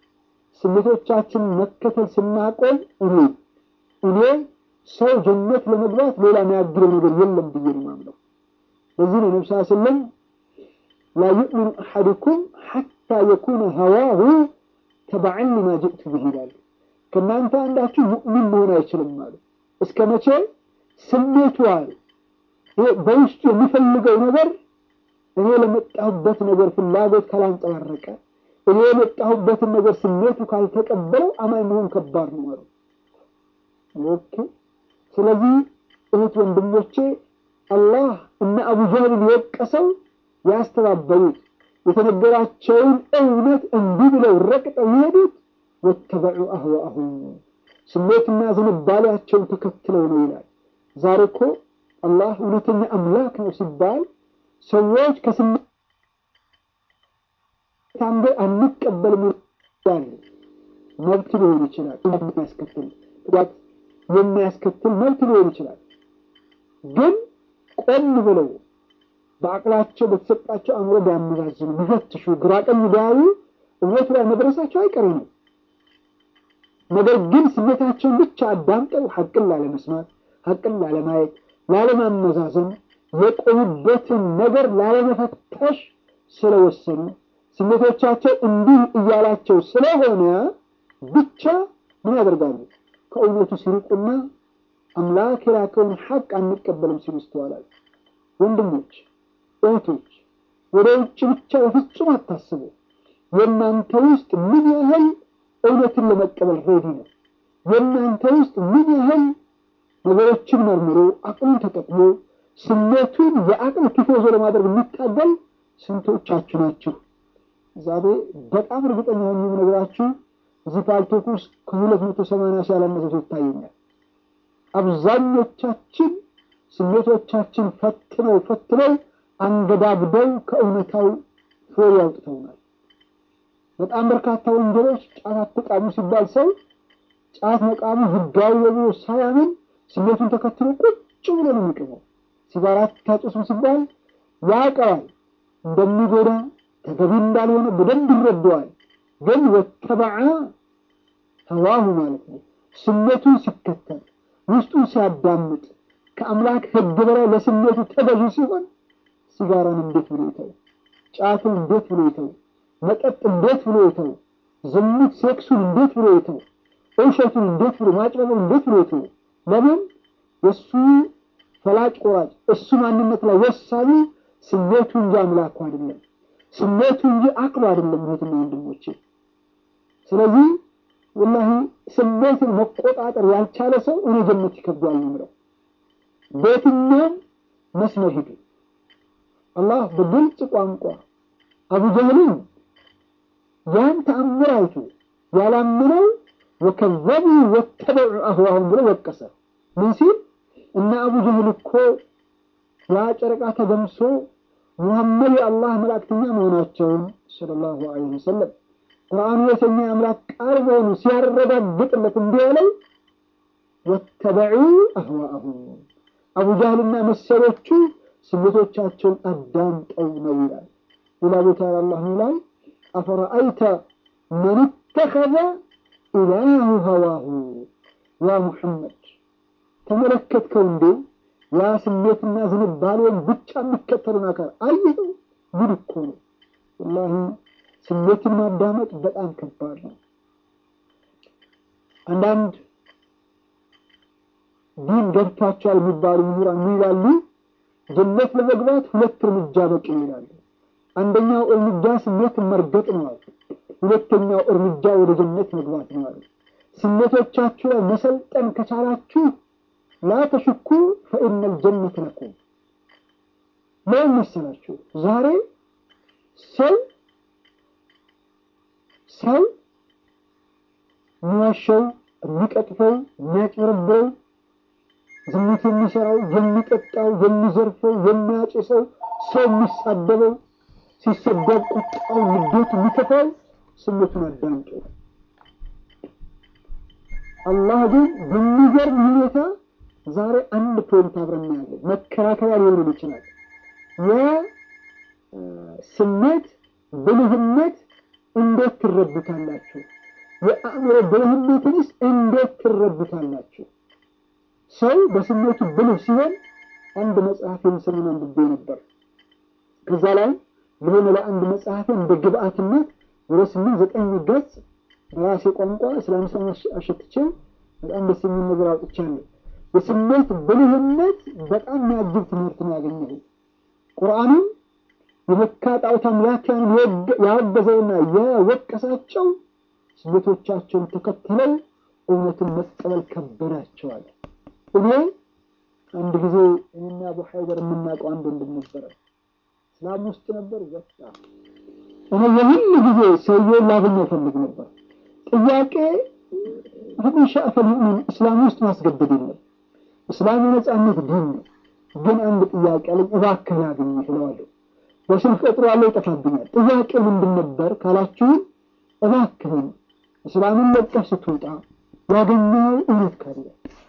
ስሜቶቻችን መከተል ስናቆም እኔ እኔ ሰው ጀነት ለመግባት ሌላ የሚያግረው ነገር የለም ብዬ ነው የማምነው። ለዚህ ነው ነብስ ስለም ላ ዩእሚኑ አሐድኩም ሐታ የኩነ ሀዋሁ ተበዐን ሊማ ጅእቱ ብህ ይላሉ። ከእናንተ አንዳችሁ ሙእሚን መሆን አይችልም አሉ። እስከ መቼ ስሜቱ አሉ በውስጡ የሚፈልገው ነገር እኔ ለመጣሁበት ነገር ፍላጎት ካላንጸባረቀ እኔ የመጣሁበትን ነገር ስሜቱ ካልተቀበለው አማኝ መሆን ከባድ ነው ማለት ኦኬ። ስለዚህ እህት ወንድሞቼ አላህ እነ አቡጃህልን የወቀሰው ያስተባበሉት የተነገራቸውን እውነት እንዲህ ብለው ረቅጠው የሄዱት ወተበዑ አህዋአሁም ስሜትና ዝንባሌያቸውን ተከትለው ነው ይላል። ዛሬ እኮ አላህ እውነተኛ አምላክ ነው ሲባል ሰዎች ከስሜት አንዱ አንቀበልም ይላሉ። መብት ሊሆን ይችላል የሚያስከትል ጉዳት የሚያስከትል መብት ሊሆን ይችላል። ግን ቆም ብለው በአቅላቸው በተሰጣቸው አእምሮ ቢያመዛዝኑ ቢፈትሹ፣ ግራ ቀኝ ቢያዩ እውነቱ ላይ መድረሳቸው አይቀሬ ነው። ነገር ግን ስሜታቸውን ብቻ አዳምጠው ሐቅን ላለመስማት፣ ሐቅን ላለማየት፣ ላለማመዛዘን የቆሙበትን ነገር ላለመፈተሽ ስለወሰኑ ስሜቶቻቸው እንዲህ እያላቸው ስለሆነ ብቻ ምን ያደርጋሉ? ከእውነቱ ሲርቁና አምላክ የላከውን ሐቅ አንቀበልም ሲሉ ይስተዋላል። ወንድሞች እህቶች፣ ወደ ውጭ ብቻ በፍጹም አታስቡ። የእናንተ ውስጥ ምን ያህል እውነትን ለመቀበል ሬዲ ነው? የእናንተ ውስጥ ምን ያህል ነገሮችን መርምሮ አቅሉን ተጠቅሞ ስሜቱን የአቅል ቲፎዞ ለማድረግ የሚታገል ስንቶቻችሁ ናችሁ? ዛሬ በጣም እርግጠኛ ሆኜ የምነግራችሁ እዚህ ፓልቶክ ውስጥ ከሁለት መቶ ሰማንያ ሺህ ያላነሰ ሰው ይታየኛል። አብዛኞቻችን ስሜቶቻችን ፈትነው ፈትነው አንገዳግደው ከእውነታው ፍሬ ያውጥተውናል። በጣም በርካታ ወንጀሎች ጫት አትቃሙ ሲባል ሰው ጫት መቃሙ ህጋዊ ብሎ ሳያምን ስሜቱን ተከትሎ ቁጭ ብሎ ነው የሚቅመው። ሲጋራ አታጭሱም ሲባል ያውቀዋል እንደሚጎዳ ተገቢ እንዳልሆነ በደንብ ይረዳዋል። ግን ወተበዐ ሀዋሁ ማለት ነው ስሜቱን ሲከተል ውስጡን ሲያዳምጥ ከአምላክ ህግ በላይ ለስሜቱ ተገዢ ሲሆን ሲጋራን እንዴት ብሎ ይተው? ጫቱን እንዴት ብሎ ይተው? መጠጥ እንዴት ብሎ ይተው? ዝሙት ሴክሱን እንዴት ብሎ ይተው? እውሸቱን እንዴት ብሎ ማጭበርበር እንዴት ብሎ ይተው? ለምን የእሱ ፈላጭ ቆራጭ እሱ ማንነት ላይ ወሳኙ ስሜቱ እንጂ አምላኩ አይደለም። ስሜቱ እንጂ አቅሉ አይደለም። እህትና ወንድሞቼ፣ ስለዚህ ወላሂ ስሜትን መቆጣጠር ያልቻለ ሰው እኔ ጀነት ይከብዷል ነው የምለው። በየትኛውም መስመር ሂዱ። አላህ በግልጽ ቋንቋ አቡ ጀህልን ያን ተአምር አይቶ ያላምነው ወከዘቡ ወተበዑ አህዋሁም ብሎ ወቀሰ። ምን ሲል እና አቡ ጀህል እኮ ያ ጨረቃ ተገምሶ ሙሐመድ የአላህ መላእክተኛ መሆናቸውን ሰለላሁ ዐለይሂ ወሰለም ቁርአኑ የተኛ የአምላክ ቃል መሆኑ ሲያረጋግጥለት እንዲህ ያለው ወተበዑ አህዋአሁም አቡ ጃህልና መሰሎቹ ስሜቶቻቸውን አዳምጠው ነው ይላል። ሌላ ቦታ አላህ ይላል አፈረአይተ መን ተኸዘ ኢላሁ ሀዋሁ ያ ሙሐመድ ተመለከትከው እንዴ ያ ስሜትና ዝንባሌውን ብቻ የሚከተሉን አካል አየኸው? ጉድ እኮ ነው ወላሂ። ስሜትን ማዳመጥ በጣም ከባድ ነው። አንዳንድ ዲን ገብቷቸዋል የሚባሉ ምሁራን ይላሉ ጀነት ለመግባት ሁለት እርምጃ በቂ ይላሉ። አንደኛው እርምጃ ስሜትን መርገጥ ነው አሉ። ሁለተኛው እርምጃ ወደ ጀነት መግባት ነው አሉ። ስሜቶቻችሁ ላይ መሰልጠን ከቻላችሁ ላ ተሽኩ ፈኢነል ጀነት ለኩም። ለምን መሰላችሁ? ዛሬ ሰው ሰው የሚዋሸው፣ የሚቀጥፈው፣ የሚያጭበረብረው፣ ዝሙት የሚሰራው፣ የሚጠጣው፣ የሚዘርፈው፣ የሚያጭሰው፣ ሰው የሚሳደበው፣ ሲሰደብ ቁጣው፣ ንዴቱ የሚከፋው ስሜቱን አዳምጦ አላህ ግን በሚገርም ሁኔታ ዛሬ አንድ ፖይንት አብረን እናያለን። መከራከሪያ ሊሆን ይችላል። የስሜት ብልህነት እንዴት ትረዱታላችሁ? የአእምሮ ብልህነትንስ እንዴት ትረዱታላችሁ? ሰው በስሜቱ ብልህ ሲሆን አንድ መጽሐፍ የምስልን አንብቤ ነበር። ከዛ ላይ ለሆነ ለአንድ መጽሐፍ እንደ ግብአትነት ወደ ስምንት ዘጠኝ ገጽ በራሴ ቋንቋ እስላምሳ አሸትቼ በጣም ደስ የሚል ነገር አውጥቻለሁ። የስሜት ብልህነት በጣም የሚያጅብ ትምህርት ነው ያገኘሁ። ቁርአንም የመካ ጣዖት አምላኪያንን ያወገዘውና የወቀሳቸው ስሜቶቻቸውን ተከትለው እውነትን መቀበል ከበዳቸዋል። እኔ አንድ ጊዜ እኔና አቡ ሀይደር የምናውቀው አንድ ወንድም ነበረ። እስላም ውስጥ ነበር ወጣ። እኔ የሁሉ ጊዜ ሰውየውን ላገኘው እፈልግ ነበር። ጥያቄ ህብን ሻእፈል ሙእሚን እስላም ውስጥ ማስገደድ የለም። እስላም የነጻነት ዲን ነው። ግን አንድ ጥያቄ አለኝ፣ እባክህ ላግኝህ እለዋለሁ። በስልክ ቀጥሮ ያለው ይጠፋብኛል። ጥያቄ ምንድን ነበር ካላችሁን፣ እባክህን እስላምን ለቀህ ስትወጣ ያገኘው እውነት ካለ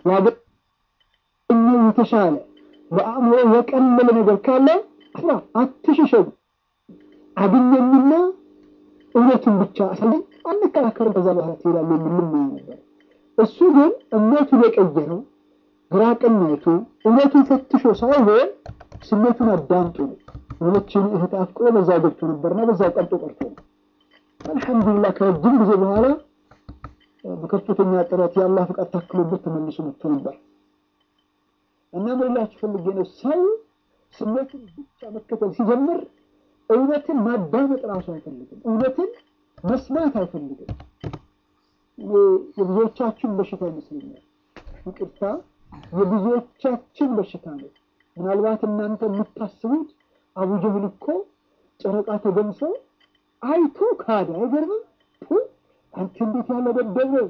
ያገኘው የተሻለ በአእምሮ የቀለለ ነገር ካለ ፍራ፣ አትሽሸው። አግኘኝና እውነቱን ብቻ አሳየኝ፣ አንከራከርም፣ ከዛ በኋላ ትሄዳለህ የምልም ነበር። እሱ ግን እምነቱን የቀየረው ግራ ቀኝ አይቶ እውነቱን ፈትሾ ሳይሆን ስሜቱን አዳምጦ ነው። የሆነችን እህት አፍቅሮ በዛው ገብቶ ነበርና በዛው ቀርጦ ቀርቶ ነው። አልሐምዱሊላህ ከረጅም ጊዜ በኋላ በከፍተኛ ጥረት የአላህ ፍቃድ ታክሎበት ተመልሶ መጥቶ ነበር። እና ምንላችሁ ፈልጌ ነው ሰው ስሜትን ብቻ መከተል ሲጀምር እውነትን ማዳመጥ ራሱ አይፈልግም። እውነትን መስማት አይፈልግም። እኔ የብዙዎቻችን በሽታ ይመስለኛል። ይቅርታ የብዙዎቻችን በሽታ ነው። ምናልባት እናንተ የምታስቡት አቡጀህል እኮ ጨረቃ ተገምሶ አይቶ ካደ። አይገርምም? አንተ እንዴት ያለ ደደብ ነው!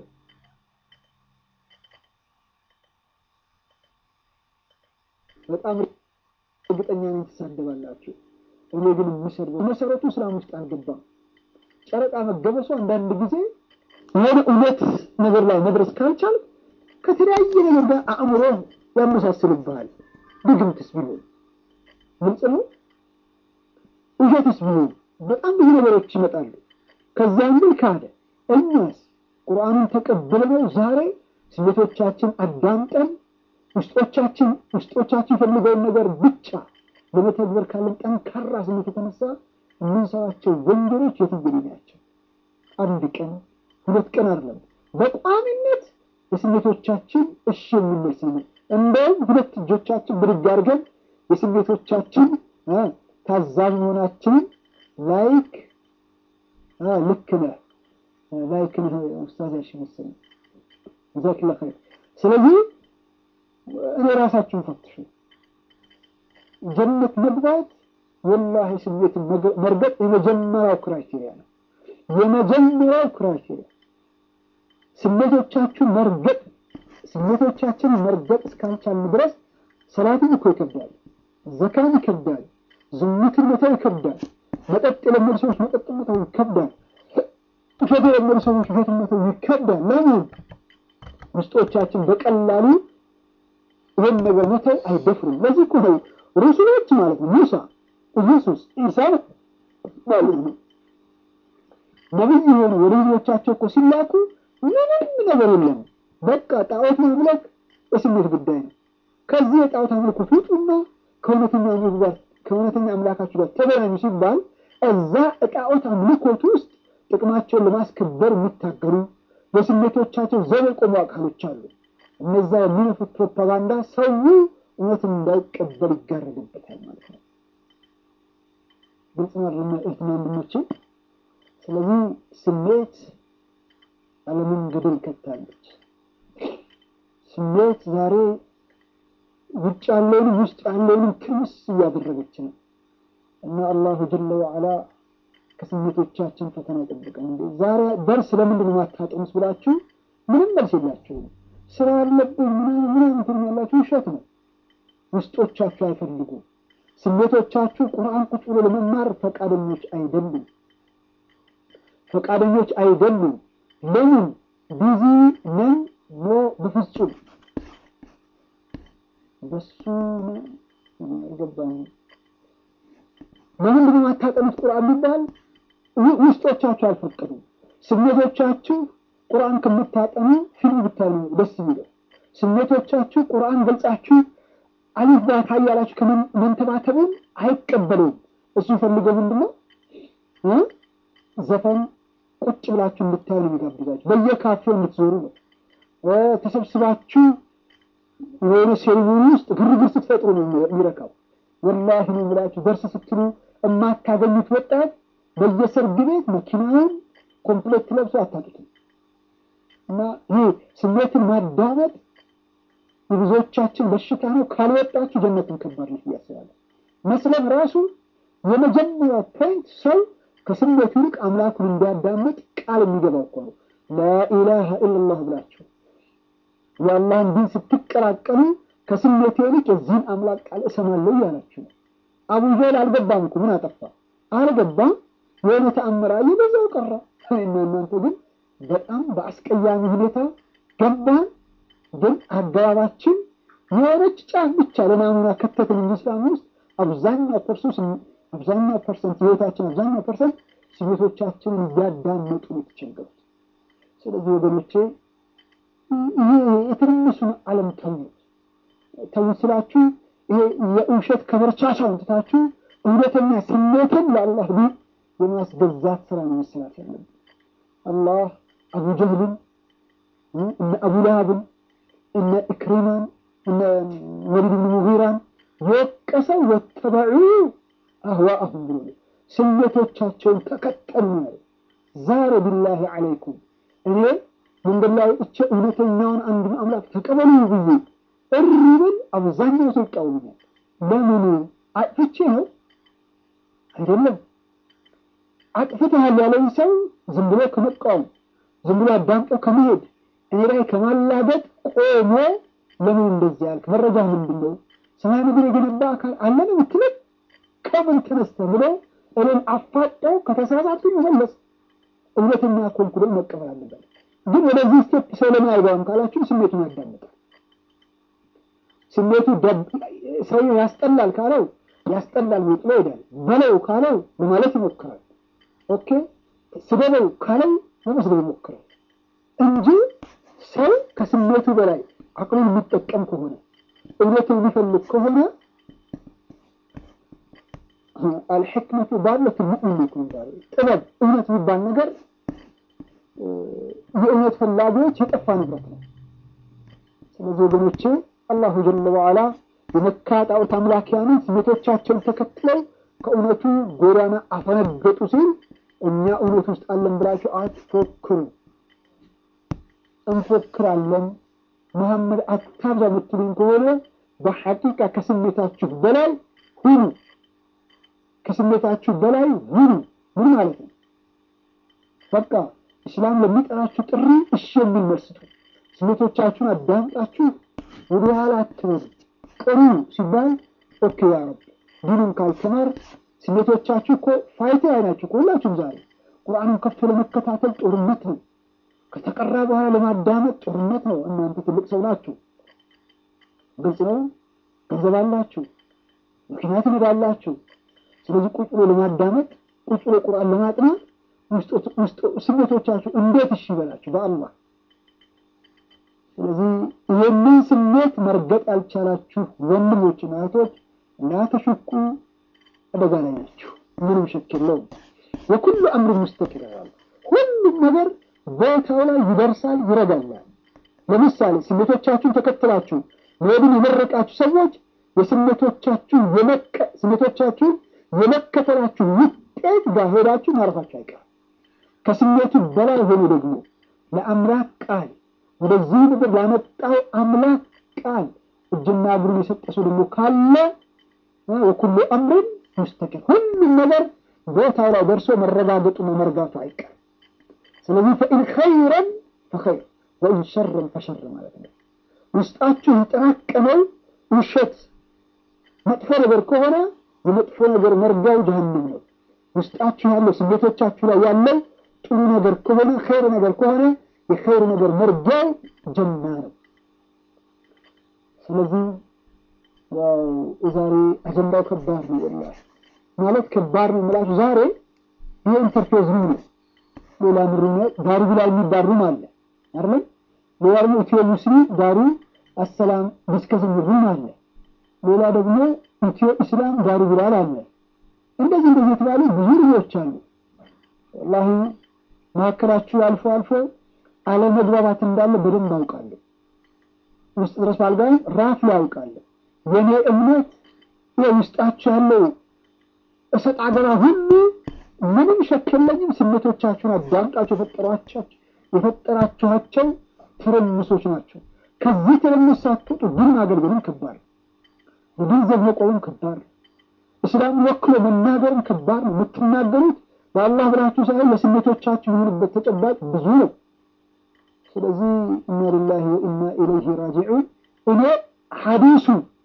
በጣም እርግጠኛ ነኝ ትሳደባላችሁ። እኔ ግን የምሰድበው መሰረቱ እስላም ውስጥ አልገባም። ጨረቃ መገበሱ አንዳንድ ጊዜ የሆነ እውነት ነገር ላይ መድረስ ካልቻል ከተለያየ ነገር ጋር አእምሮ ያመሳስልብሃል። ድግምትስ ቢሆን ግልጽ ነው። ውሸትስ ቢሆን በጣም ብዙ ነገሮች ይመጣሉ። ከዛም ብል ካደ። እኛስ ቁርአኑን ተቀብለነው ዛሬ ስሜቶቻችን አዳምጠን ውስጦቻችን ውስጦቻችን ፈልገውን ነገር ብቻ ለመተግበር ካለን ጠንካራ ስሜት የተነሳ የምንሰራቸው ወንጀሎች የትግል ናቸው። አንድ ቀን ሁለት ቀን አይደለም፣ በቋሚነት የስሜቶቻችን እሺ የምንል ስሜት እንደውም ሁለት እጆቻችን ብድግ አድርገን የስሜቶቻችን ታዛዥ መሆናችንን ላይክ ልክ ነህ ላይክ ነህ ኡስታዝ ያሽ መሰለኝ ጀዛክላ ኸይር። ስለዚህ እኔ ራሳችሁን ፈትሹ። ጀነት መግባት ወላሂ ስሜትን መርገጥ የመጀመሪያው ክራይቴሪያ ነው። የመጀመሪያው ክራይቴሪያ ስሜቶቻችሁን መርገጥ ስሜቶቻችን መርገጥ እስካልቻልን ድረስ ሰላትን እኮ ይከብዳል፣ ዘካን ይከብዳል፣ ዝሙትን መተው ይከብዳል፣ መጠጥ የለመዱ ሰዎች መጠጥ መተው ይከብዳል፣ ውሸት የለመዱ ሰዎች ውሸት መተው ይከብዳል። ለምን? ውስጦቻችን በቀላሉ ይህን ነገር መተው አይደፍሩም። ለዚህ እኮ ነው ሩሱሎች ማለት ነው ሙሳ፣ ኢየሱስ፣ ኢሳ ማለት ነው ነቢይ የሆኑ ወደ ህዝቦቻቸው እኮ ሲላኩ ምንም ነገር የለም። በቃ ጣዖት ማምለክ የስሜት ጉዳይ ነው። ከዚህ የጣዖት አምልኮት ውጡና ከእውነተኛ ጋር ከእውነተኛ አምላካችሁ ጋር ተገናኙ ሲባል እዛ ጣዖት አምልኮት ውስጥ ጥቅማቸውን ለማስከበር የሚታገሉ በስሜቶቻቸው ዘብ የቆሙ አካሎች አሉ። እነዛ የሚነፉት ፕሮፓጋንዳ ሰው እውነትን እንዳይቀበል ይጋረድበታል ማለት ነው። ግልጽ ማድረግና እህትና ወንድሞችን ስለዚህ ስሜት ዓለምን ገደል ከታለች። ስሜት ዛሬ ውጭ ያለውንም ውስጥ ያለውንም ትርምስ እያደረገች ነው እና አላሁ ጀለ ወዐላ ከስሜቶቻችን ፈተና ይጠብቀን። እንዴ ዛሬ ደርስ ለምንድን ነው ማታጠኑት ብላችሁ ምንም መልስ የላችሁም። ስራ ያለብን ምናምን ምናምን ትሉኝ ያላችሁ ውሸት ነው። ውስጦቻችሁ አይፈልጉም። ስሜቶቻችሁ ቁርአን ቁጭ ብሎ ለመማር ፈቃደኞች አይደሉም። ፈቃደኞች አይደሉም። ለምን? ቢዚ ነን? ኖ በፍጹም በሱ አይገባኝም። ለምንድን ነው የማታጠኑት ቁርአን ቢባል ውስጦቻችሁ አልፈቀዱም። ስሜቶቻችሁ ቁርአን ከምታጠኑ ፊልም ብታዩ ደስ የሚለው ስሜቶቻችሁ ቁርአን ገልጻችሁ አሊፍ ባታ እያላችሁ ከመንተባተቡን አይቀበለውም። እሱ ፈልገው ምንድን ነው ዘፈን ቁጭ ብላችሁ እንድታዩ ነው የሚጋብዛችሁ። በየካፌው እንድትዞሩ ነው። ተሰብስባችሁ የሆነ ሴሪሞኒ ውስጥ ግርግር ስትፈጥሩ ነው የሚረካው። ወላሂ ነው የምላችሁ ደርስ ስትሉ የማታገኙት ወጣት በየሰርግ ቤት መኪናውን ኮምፕሌት ለብሶ አታጡትም። እና ይህ ስሜትን ማዳመጥ የብዙዎቻችን በሽታ ነው። ካልወጣችሁ ጀነትን ከባድ ነች ብዬ አስባለሁ። መስለም ራሱ የመጀመሪያው ፖይንት ሰው ከስሜት ይልቅ አምላኩን እንዲያዳምጥ ቃል የሚገባው እኮ ነው። ላኢላሃ ኢለላህ ብላችሁ የአላህን ዲን ስትቀላቀሉ ከስሜት ይልቅ የዚህን አምላክ ቃል እሰማለሁ እያላችሁ ነው። አቡ ጀህል አልገባም እኮ ምን አጠፋ? አልገባም። የሆነ ተአምር አየ፣ በዛው ቀረ። እና እናንተ ግን በጣም በአስቀያሚ ሁኔታ ገባን። ግን አገባባችን የሆነች ጫፍ ብቻ ለናሙና ከተትን እንጂ እስላም ውስጥ አብዛኛው ፐርሶስ አብዛኛው ፐርሰንት ህይወታችን አብዛኛው ፐርሰንት ስሜቶቻችንን እያዳመጡ ነው የተቸገሩት። ስለዚህ ወገኖቼ ይሄ የትንሹን ዓለም ተዉት ተዉት ስላችሁ ይሄ የውሸት ከበርቻቻውን ትታችሁ እውነተኛ ስሜትን ለአላህ ዲን የማስገዛት ስራ ነው መሰራት ያለብን። አላህ አቡ ጀህልን እነ አቡ ለሃብን እነ ኢክሪማን ወሊድ ብን ሙጊራን የወቀሰው ወተበዑ አህዋአሁም ብሎ ስሜቶቻቸውን ተከተሉ ነው። ዛሬ ቢላሂ ዓለይኩም እኔ መንገድ ላይ ወጥቼ እውነተኛውን አንዱን አምላክ ተቀበሉ ብዬ እሪ ብል አብዛኛው ሰው ይቃወመኛል። ለምኑ? አጥፍቼ ነው አይደለም። አጥፍተሃል ያለኝ ሰው ዝም ብሎ ከመቃወም ዝም ብሎ አዳምጦ ከመሄድ እኔ ላይ ከማላገጥ ቆሞ ለምን እንደዚህ ያልክ መረጃ ምንድን ነው? ሰማይ ምድር የገነባ አካል አለን የምትለኝ ከምን ተነስተህ ብሎ እኔን አፋጠው ከተሳሳቱ መመለስ እውነተኛ ኮንኩ ብሎ መቀበል አለበት። ግን ወደዚህ ስቴፕ ሰው ለምን አይገባም ካላችሁ ስሜቱን ያዳምጣል። ስሜቱ ሰው ያስጠላል ካለው ያስጠላል ብሎ ጥሎ ይሄዳል። በለው ካለው ለማለት ይሞክራል። ኦኬ ስደበው ካለው ለመስደብ ይሞክራል እንጂ ሰው ከስሜቱ በላይ አቅሉን የሚጠቀም ከሆነ እውነትን የሚፈልግ ከሆነ አልሕክመቱ ባለት ሙእሚን ጥበብ እውነት የሚባል ነገር የእውነት ፈላጊዎች የጠፋ ንብረት ነው። ስለዚህ ወገኖቼ አላሁ ጀለ ወዓላ የመካ ጣዖት አምላኪያንን ስሜቶቻቸውን ተከትለው ከእውነቱ ጎዳና አፈነገጡ ሲል እኛ እውነት ውስጥ አለን ብላችሁ አትፎክሩ። እንፎክራለን መሐመድ አታብዛ የምትሉኝ ከሆነ በሐቂቃ ከስሜታችሁ በላይ ሁኑ። ከስሜታችሁ በላይ ሁኑ። ምን ማለት ነው? በቃ እስላም ለሚጠራችሁ ጥሪ እሺ የሚል መልስ ስጡ። ስሜቶቻችሁን አዳምጣችሁ ወደ ኋላ አትበሉ። ቅሩ ሲባል ኦኬ ያ ረብ ዲኑን ካልተማር ስሜቶቻችሁ እኮ ፋይታ ላይ ናችሁ እኮ ሁላችሁም። ዛሬ ቁርአኑን ከፍቶ ለመከታተል ጦርነት ነው። ከተቀራ በኋላ ለማዳመጥ ጦርነት ነው። እናንተ ትልቅ ሰው ናችሁ፣ ግልጽ ነው። ገንዘብ አላችሁ፣ መኪና ትነዳላችሁ። ስለዚህ ቁጭ ብሎ ለማዳመጥ ቁጭ ብሎ ቁርአን ለማጥናት ስሜቶቻችሁ እንዴት እሺ ይበላችሁ በአላህ። ስለዚህ ይህንን ስሜት መርገጥ ያልቻላችሁ ወንድሞችና እህቶች ላተሽኩ አደጋ ላይ ናችሁ። ምንም ሸክ የለውም። የኩሉ አምር ሙስተቂር ያሉ ሁሉም ነገር ቦታው ላይ ይደርሳል፣ ይረጋላል። ለምሳሌ ስሜቶቻችሁን ተከትላችሁ መሄድን የመረቃችሁ ሰዎች የስሜቶቻችሁ ስሜቶቻችሁን የመከተላችሁ ውጤት ጋር ሄዳችሁ ማረፋችሁ አይቀርም። ከስሜቱ በላይ ሆኖ ደግሞ ለአምላክ ቃል ወደዚህ ምድር ላመጣው አምላክ ቃል እጅና እግሩን የሰጠ ሰው ደግሞ ካለ ወኩሉ አምርን ሙስተቂር ሁሉም ነገር ቦታው ላይ ደርሶ መረጋገጡና መርጋቱ አይቀርም። ስለዚህ ፈኢን ኸይረን ፈኸይር ወኢን ሸረን ፈሸር ማለት ነው። ውስጣችሁ የጠራቀመው ውሸት መጥፎ ነገር ከሆነ የመጥፎ ነገር መርጋው ጀሀነም ነው። ውስጣችሁ ያለው ስሜቶቻችሁ ላይ ያለው ጥሩ ነገር ከሆነ ኸይር ነገር ከሆነ የኸይር ነገር መርጋው ጀና ነው። ስለዚህ ያው የዛሬ አጀንዳው ከባድ ነው። ወላሂ ማለት ከባድ ነው የምላችሁ ዛሬ ይህ ኢንተርፌዝ ሩም ነው። ሌላ ምሩም ዳሩ ላይ የሚባል ሩም አለ አይደል? ሌላ ደግሞ ኢትዮ ሙስሊም ዳሩ አሰላም ዲስከሽን ሩም አለ። ሌላ ደግሞ ኢትዮ ኢስላም ዳሩ ቢላል አለ። እንደዚህ እንደዚህ የተባሉ ብዙ ሩሞች አሉ። ወላሂ መካከላችሁ አልፎ አልፎ አለመግባባት እንዳለ በደንብ አውቃለሁ። ውስጥ ድረስ ባልገባም ራፍ ላይ አውቃለሁ። የኔ እምነት ውስጣችሁ ያለው እሰጥ አገባ ሁሉ ምንም ሸክ የለኝም። ስሜቶቻችሁን አዳምጣችሁ የፈጠሯቸው የፈጠራችኋቸው ትርምሶች ናቸው። ከዚህ ትርምስ ሳትወጡ ግን ማገልገልም ከባድ ነው። በገንዘብ መቆምም ከባድ ነው። እስላምን ወክሎ መናገርም ከባድ ነው። የምትናገሩት በአላህ ብላችሁ ሳይሆን ለስሜቶቻችሁ የሆኑበት ተጨባጭ ብዙ ነው። ስለዚህ ኢና ሊላሂ ወኢና ኢለይሂ ራጂዑን እኔ ሐዲሱ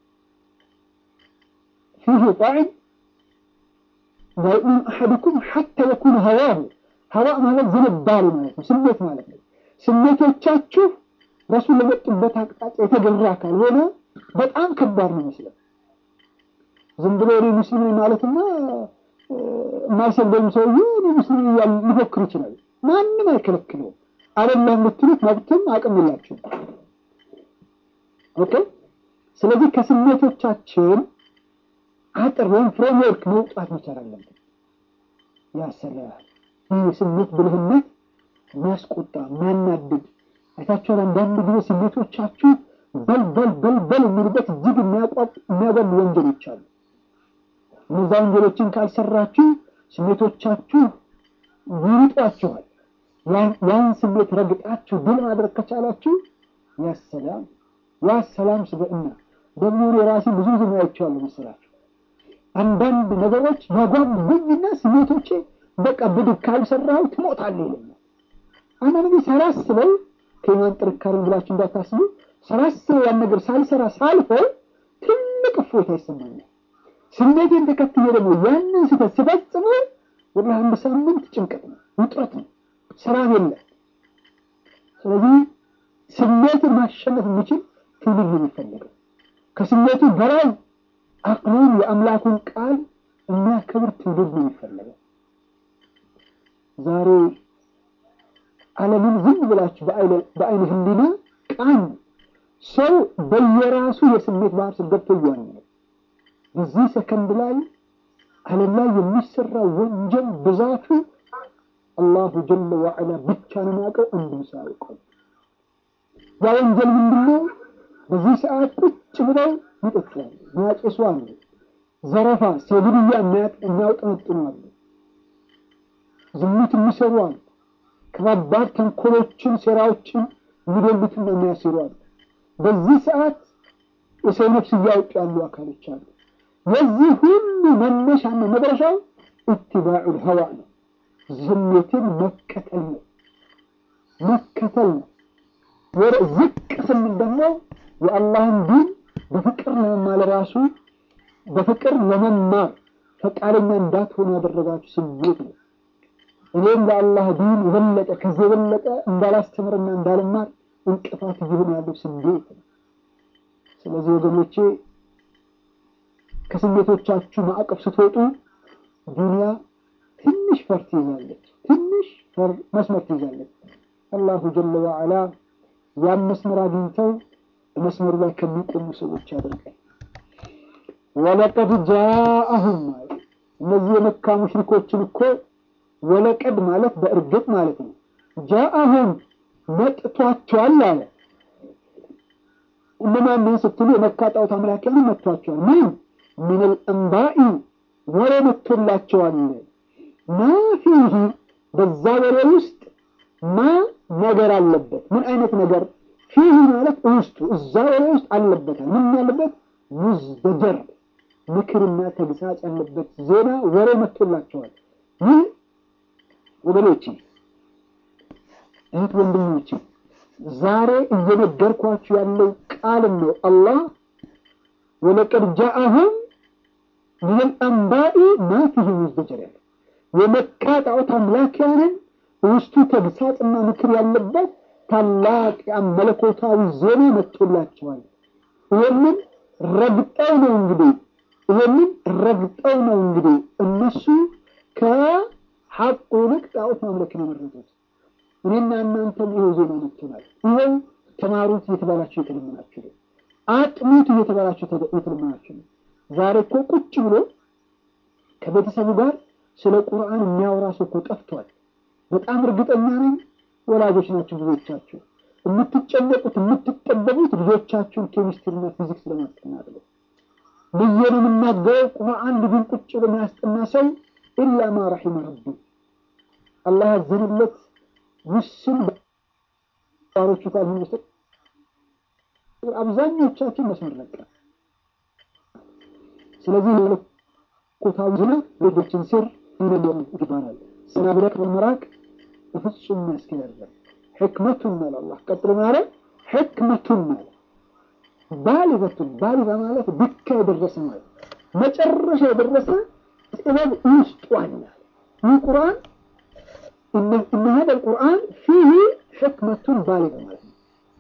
ፊህ ጣዕም ላዩእሚኑ አሐዱኩም ሐታ የኩነ ሀዋሁ ሀዋ ማለት ዝንባሌ ማለት ነው፣ ስሜት ማለት ነው። ስሜቶቻችሁ ረሱል ለመጡበት አቅጣጫ የተገራ ካልሆነ በጣም ከባድ ነው ይመስላል። ዝም ብሎ እኔ ሙስሊም ነኝ ማለትና የማይሰግደውም ሰውዬ እኔ ሙስሊም እያለ ሊፎክር ይችላል። ማንም አይከለክለውም። አይደለም የምትሉት መብትም አቅም የላችሁም። ኦኬ። ስለዚህ ከስሜቶቻችን አጥር ወይም ፍሬምወርክ መውጣት መቻል አለብን። ያሰራል። ይህ የስሜት ብልህነት የሚያስቆጣ የሚያናድድ አይታችኋል። አንዳንድ ጊዜ ስሜቶቻችሁ በል በል በል በል የሚሉበት እጅግ የሚያጓሉ ወንጀሎች አሉ። እነዛ ወንጀሎችን ካልሰራችሁ ስሜቶቻችሁ ይውጧችኋል። ያን ስሜት ረግጣችሁ ድል ማድረግ ከቻላችሁ ያሰላም ያሰላም ስብዕና ደግሞ የራሴ ብዙ ጊዜ አይቼዋለሁ መሰላችሁ። አንዳንድ ነገሮች ያጓጉኝና ስሜቶቼ በቃ ብድግ ካልሰራው ትሞታለህ ይለኛል። አንዳንድ ጊዜ ሳላስበው ከኢማን ጥንካሬ ብላችሁ እንዳታስቡ፣ ሳላስበው ያን ነገር ሳልሰራ ሳልፈው ትልቅ እፎይታ ይሰማኛል። ስሜቴን ተከትዬ ደግሞ ያንን ስህተት ስፈጽመው ወደ አንድ ሳምንት ጭንቀት ነው፣ ውጥረት ነው፣ ሰላም የለም። ስለዚህ ስሜትን ማሸነፍ የሚችል ትውልድ ነው የሚፈለገው። ከስሜቱ በላይ አቅሉን የአምላኩን ቃል የሚያከብር ትውልድ ነው የሚፈለገው። ዛሬ ዓለምን ዝም ብላችሁ በአይነ ህሊና ቃን ሰው በየራሱ የስሜት ባህር ስር ገብቶ እያለ ነው። በዚህ ሰከንድ ላይ ዓለም ላይ የሚሰራው ወንጀል ብዛቱ አላሁ ጀለ ወዐላ ብቻ ነው የሚያውቀው፣ አንድም ሰው አያውቀውም። ያ ወንጀል ምንድነው? በዚህ ሰዓት ቁጭ ብለው ይጠጣሉ፣ የሚያጨሱ አሉ። ዘረፋ፣ ሰው ግድያ የሚያውጠነጥኑ አሉ። ዝሙት የሚሰሩ አሉ። ከባባድ ተንኮሎችን፣ ሴራዎችን የሚደሉትና የሚያስሩ አሉ። በዚህ ሰዓት የሰው ነፍስ እያወጡ ያሉ አካሎች አሉ። የዚህ ሁሉ መነሻና መድረሻው ኢትባዑል ሀዋ ነው። ስሜትን መከተል ነው መከተል ነው። ወደ ዝቅ ስንል ደግሞ የአላህን ዲን በፍቅር ለመማር ራሱ በፍቅር ለመማር ፈቃደኛ እንዳትሆኑ ያደረጋችሁ ስሜት ነው። እኔም ለአላህ ዲን የበለጠ ከዚህ የበለጠ እንዳላስተምርና እንዳልማር እንቅፋት እየሆነ ያለው ስሜት ነው። ስለዚህ ወገኖቼ ከስሜቶቻችሁ ማዕቀፍ ስትወጡ ዱንያ ትንሽ ፈር ትይዛለች፣ ትንሽ ፈር መስመር ትይዛለች። አላሁ ጀለ ወዐላ ያን መስመር አግኝተው መስመሩ ላይ ከሚቆሙ ሰዎች ያደርጋል። ወለቀድ ጃአሁም ማለት እነዚህ የመካ ሙሽሪኮችን እኮ ወለቀድ ማለት በእርግጥ ማለት ነው። ጃአሁም መጥቷቸዋል አለ። እነማንን ስትሉ የመካ ጣዖት አምላኪያን መጥቷቸዋል። ምን ሚነል አንባኢ ወሬ መጥቶላቸዋል። ማ ፊህ በዛ ወሬ ውስጥ ማ ነገር አለበት። ምን አይነት ነገር? ፊህ ማለት ውስጡ እዛ ወሬ ውስጥ አለበታል። ምን ያለበት? ሙዝደጀር ምክርና ተግሳጽ ያለበት ዜና ወሬ መጥቶላቸዋል። ይህ ወገኖቼ፣ እህት ወንድሞቼ ዛሬ እየነገርኳችሁ ያለው ቃል ነው። አላህ ወለቀድ ጃአሁም ሚነል አንባኢ ማ ፊህ ሙዝደጀር ያለ የመካ ጣዖት አምላኪያንን ውስጡ ተግሳጽና ምክር ያለበት ታላቅ መለኮታዊ ዜና መጥቶላቸዋል። ይህንን ረግጠው ነው እንግዲህ ይህንን ረግጠው ነው እንግዲህ እነሱ ከሐቁ ይልቅ ጣዖት ማምለክን የመረጡት። እኔና እናንተም ይኸው ዜና መጥቶናል። ይኸው ተማሩት እየተባላችሁ እየተለመናችሁ ነው። አጥኑት እየተባላችሁ እየተለመናችሁ ነው። ዛሬ እኮ ቁጭ ብሎ ከቤተሰቡ ጋር ስለ ቁርአን የሚያወራ ሰው እኮ ጠፍቷል። በጣም እርግጠኛ ነኝ ወላጆች ናቸው ብዙዎቻችሁ የምትጨነቁት የምትጠበቡት ልጆቻችሁን ኬሚስትሪና ፊዚክስ ለማስጠናት ነው ብዬ ነው የምናገረው። ቁርአን ልጁን ቁጭ ብሎ የሚያስጠና ሰው ኢላ ማ ረሒመ ረቢ አላህ ያዘንለት ውስን ባሮቹ ካልሆኑ በስተቀር አብዛኞቻችን መስመር ለቀ። ስለዚህ መለኮታዊ ዝና ልጆችን ስር ይነገሩ ይባላል። ሰናብረቅ በመራቅ በፍጹም ያስኬዳል። ሕክመቱን አለ አላህ ቀጥሎ ማለ ሕክመቱን አለ ባሊበቱን ባሊባ ማለት ብካ የደረሰ ማለት መጨረሻ የደረሰ ጥበብ ውስጡ አለ። ይህ ቁርአን እነ ሀደ ቁርአን ፊህ ሕክመቱን ባሊጋ ማለት ነው።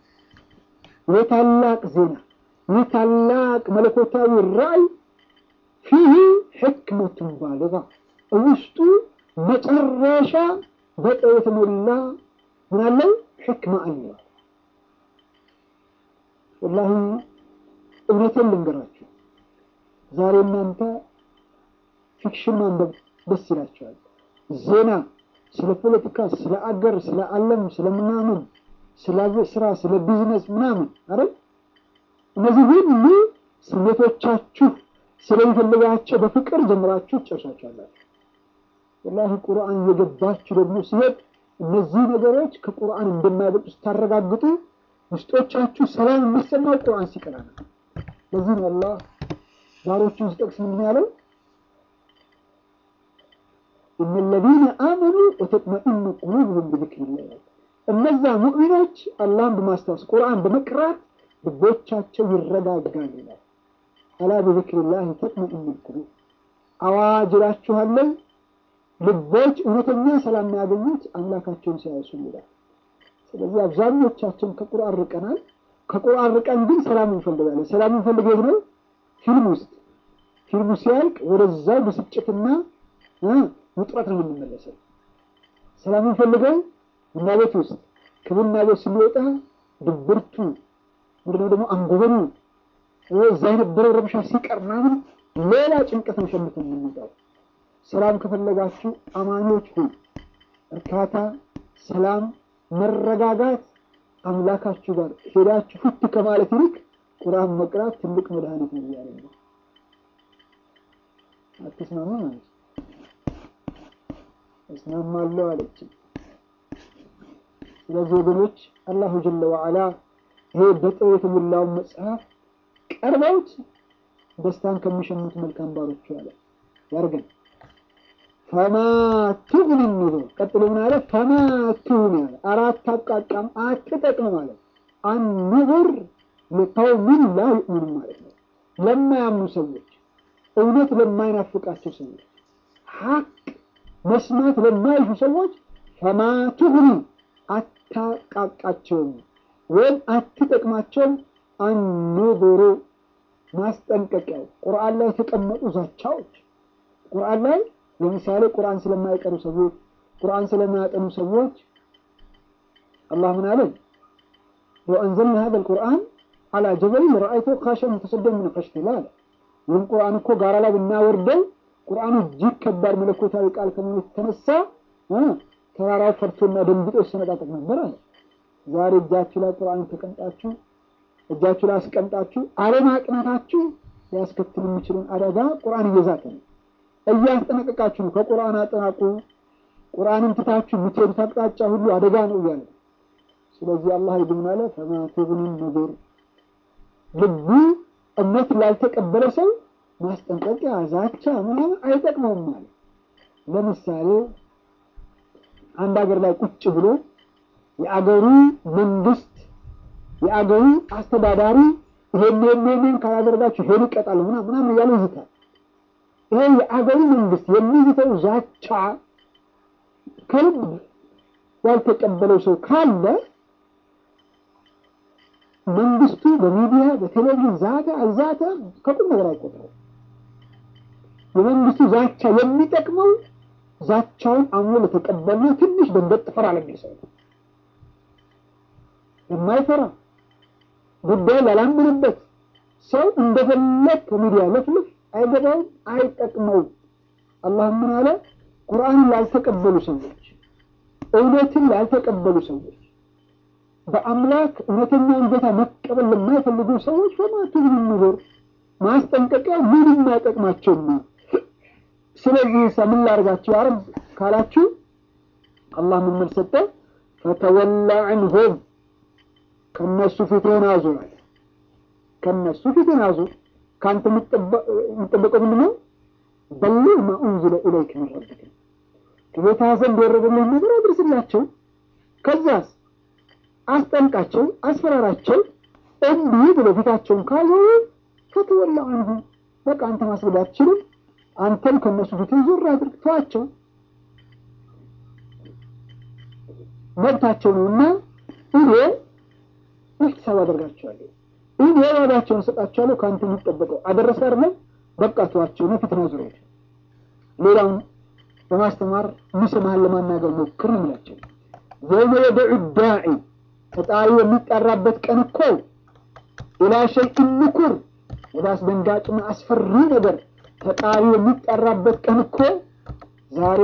የታላቅ ዜና የታላቅ መለኮታዊ ራእይ ፊህ ሕክመቱን ባሊጋ ውስጡ መጨረሻ በጥበብ የተሞላ ምን አለው ሕክማ አለ። ወላሂ እውነቴን ልንገራችሁ፣ ዛሬ እናንተ ፊክሽን ማንበብ ደስ ይላቸዋል። ዜና ስለ ፖለቲካ፣ ስለ አገር፣ ስለ ዓለም፣ ስለ ምናምን፣ ስለ ስራ፣ ስለ ቢዝነስ ምናምን አይደል እነዚህ ሁሉ ስሜቶቻችሁ ስለሚፈልጋቸው በፍቅር ጀምራችሁ ትጨርሳችኋላችሁ። ወላሂ ቁርአን እየገባችሁ ደግሞ ሲሄድ እነዚህ ነገሮች ከቁርአን እንደማይበጡ ስታረጋግጡ ውስጦቻችሁ ሰላም የሚሰማው ቁርአን ሲቀራ ነው። ለዚህ ነው አላህ ባሮቹን ሲጠቅስ ምንድን ያለው እነ ለዚነ አመኑ ወተጥመኢኑ ቁሉብሁም ቢዚክሪላህ እነዛ ሙእሚኖች አላህን በማስታወስ ቁርአን በመቅራት ልቦቻቸው ይረጋጋል ይላል። አላ ቢዚክሪላህ ተጥመኢኑ ቁሉብ አዋጅ እላችኋለሁ ልቦች እውነተኛ ሰላም የሚያገኙት አምላካቸውን ሲያወሱ ይላል። ስለዚህ አብዛኞቻችን ከቁርአን ርቀናል። ከቁርአን ርቀን ግን ሰላም እንፈልጋለን። ሰላም እንፈልግ የት ነው? ፊልም ውስጥ ፊልሙ ሲያልቅ ወደዛው ብስጭትና ውጥረት ነው የምንመለሰው። ሰላም እንፈልገው ቡና ቤት ውስጥ ከቡና ቤት ስንወጣ ድብርቱ ምንድነው ደግሞ አንጎበኑ እዛ የነበረው ረብሻ ሲቀር ምናምን ሌላ ጭንቀት ነው ሸምተን የምንወጣው። ሰላም ከፈለጋችሁ አማኞች ሁን እርካታ፣ ሰላም፣ መረጋጋት አምላካችሁ ጋር ሄዳችሁ ፍት ከማለት ይልቅ ቁርአን መቅራት ትልቅ መድኃኒት ነው እያለ ነው። አትስማማ ማለት እስማማለሁ አለች። ስለዚህ ወገኖች አላሁ ጀለ ወዐላ ይሄ በጥበብ የተሞላውን መጽሐፍ ቀርበውት ደስታን ከሚሸምቱ መልካም ባሮቹ አለ ያርገን። ፈማ ትግኒ ኑዙር ቀጥሎ ምን አለ? ፈማ ትግኒ አለ አራት አቃቃም አትጠቅም ማለት አንዙር ለቀውሚን ላ ዩእሚኑን ማለት ነው። ለማያምኑ ሰዎች፣ እውነት ለማይናፍቃቸው ሰዎች፣ ሐቅ መስማት ለማይሹ ሰዎች ፈማ ትግኒ አታቃቃቸውም ወይም አትጠቅማቸውም። አንዙሩ ማስጠንቀቂያው ቁርአን ላይ የተቀመጡ ዛቻዎች ቁርአን ላይ ለምሳሌ ቁርአን ስለማይቀሩ ሰዎች፣ ቁርአን ስለማያጠኑ ሰዎች አላህ ምን አለ? ለው አንዘልና ሀዘል ቁርአን አላ ጀበሊን ረአይቶ ካሸን ሙተሰደን ምን ኸሽየቲላህ አለ። ይህም ቁርአን እኮ ጋራ ላይ ብናወርደው ቁርአኑ እጅግ ከባድ መለኮታዊ ቃል ከመሆኑ የተነሳ ተራራው ፈርቶና ደንግጦ ይሰነጣጠቅ ነበር አለ። ዛሬ እጃችሁ ላይ ቁርአን ተቀምጣችሁ እጃችሁ ላይ አስቀምጣችሁ አለማቅናታችሁ ሊያስከትል የሚችልን አደጋ ቁርአን እየዛተ ነው እያስጠነቀቃችሁ ነው። ከቁርአን አጠናቁ፣ ቁርአንን ትታችሁ የምትሄዱት አቅጣጫ ሁሉ አደጋ ነው እያለ ስለዚህ አላህ ይድምን አለ ፈማ ትግኒ ኑዙር ልቡ እምነት ላልተቀበለ ሰው ማስጠንቀቂያ፣ ዛቻ ምናምን አይጠቅመውም ማለት ለምሳሌ አንድ ሀገር ላይ ቁጭ ብሎ የአገሩ መንግስት የአገሩ አስተዳዳሪ ይሄን ይሄን ካላደረጋችሁ ይሄን ይቀጣል ምናምን ምናምን እያለ ይዝታል። ይሄ የአገሩ መንግስት የሚይዘው ዛቻ ከልብ ያልተቀበለው ሰው ካለ መንግስቱ በሚዲያ በቴሌቪዥን ዛተ አልዛተ ከቁም ነገር አይቆጥረው። የመንግስቱ ዛቻ የሚጠቅመው ዛቻውን አምኖ ለተቀበልና ትንሽ ደንገጥ ፈራ ለሚል ሰው ነው። የማይፈራ ጉዳይ ላላምንበት ሰው እንደፈለግ ከሚዲያ ለፍልፍ አይገባውም፣ አይጠቅመውም። አላህ ምን አለ? ቁርአንን ላልተቀበሉ ሰዎች፣ እውነትን ላልተቀበሉ ሰዎች፣ በአምላክ እውነተኛውን ጌታ መቀበል ለማይፈልጉ ሰዎች በማቱ ኑሮር ማስጠንቀቂያ ምንም አይጠቅማቸውም። ስለዚህ ምን ላርጋችሁ አረብ ካላችሁ አላህ ምን መልስ ሰጠ? ፈተወላ ዐንሁም ከነሱ ፊትህን አዙር አለ። ከነሱ ፊትህን አዙር ከአንተ የሚጠበቀው ምንድን ነው? በሊግ ማ ኡንዚለ ኢለይከ ሚን ረቢክ ከጌታ ዘንድ የወረደልህን ነገር አድርስላቸው። ከዛስ አስጠንቃቸው፣ አስፈራራቸው። እንዲህ ብሎ ፊታቸውን ካዞሩ ፈተወላ አንሁ በቃ አንተ ማስገድ አትችልም። አንተም ከእነሱ ፊት ዞር አድርግ፣ ተዋቸው። መብታቸው ነውና እኔ ኢህቲሳብ አደርጋቸዋለሁ ይህን የዋጋቸውን ሰጣቸዋለሁ። ከአንተ የሚጠበቀው አደረሰ አይደለም፣ በቃ ተዋቸው ነው። ፊትና ዙሪያ ሌላውን በማስተማር የሚሰማህን ለማናገር ሞክር ነው የሚላቸው። የውመ የደዑ ዳዒ ፈጣሪ የሚጠራበት ቀን እኮ ኢላ ሸይኢን ንኩር ወደ አስደንጋጭና አስፈሪ ነገር ፈጣሪ የሚጠራበት ቀን እኮ ዛሬ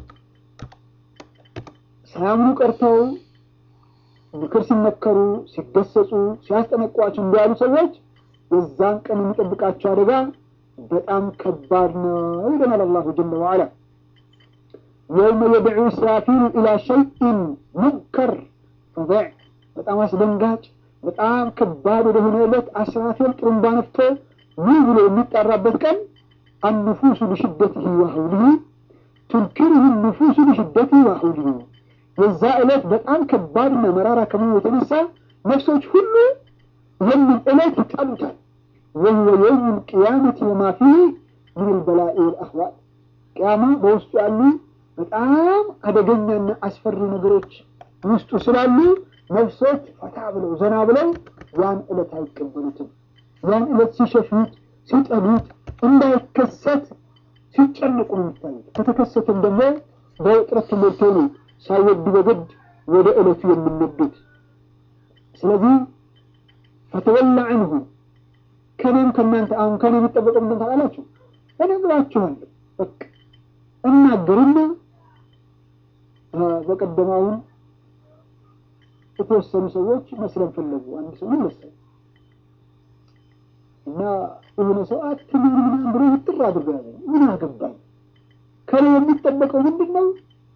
ሳያምኑ ቀርተው ምክር ሲመከሩ ሲገሰጹ ሲያስጠነቋቸው እንዲያሉ ሰዎች የዛን ቀን የሚጠብቃቸው አደጋ በጣም ከባድ ነው ይለናል አላሁ ጀለ ወዓላ። የውመ የድዑ ኢስራፊሉ ኢላ ሸይኢን ሙንከር ፈዘዕ በጣም አስደንጋጭ በጣም ከባድ ወደሆነ ዕለት አስራፊል ጥሩምባ ነፍቶ ምን ብሎ የሚጠራበት ቀን አንፉሱ ሊሽደትህ ወሐውሊህ ቱንኪሩሁ ንፉሱ ሊሽደትህ ወሐውሊህ የዛ ዕለት በጣም ከባድና መራራ ከመሆኑ የተነሳ ነፍሶች ሁሉ የምን ዕለት ይጠሉታል። ወህወ የውም ልቅያመት ወማ ፊህ ምን ልበላኢ ወልአህዋል ቅያማ በውስጡ ያሉ በጣም አደገኛና አስፈሪ ነገሮች ውስጡ ስላሉ ነፍሶች ፈታ ብለው ዘና ብለው ያን ዕለት አይቀበሉትም። ያን ዕለት ሲሸሹት፣ ሲጠሉት እንዳይከሰት ሲጨነቁ ነው የሚታዩት። ከተከሰተም ደግሞ በውጥረት ተሞልተው ነው ሳይወዱ በግድ ወደ ዕለቱ የሚነዱት። ስለዚህ ፈተወላ አንሁ ከኔም ከእናንተ አሁን ከኔ የሚጠበቀው ምንድን ታውቃላችሁ? እኔ ብላችኋለሁ በቃ እናገርና በቀደማውን የተወሰኑ ሰዎች መስለን ፈለጉ። አንድ ሰው ምን መሰለ እና የሆነ ሰው አትምር ምናምን ብሎ ውጥር አድርጎ ያዘ። ምን አገባኝ? ከኔ የሚጠበቀው ምንድን ነው?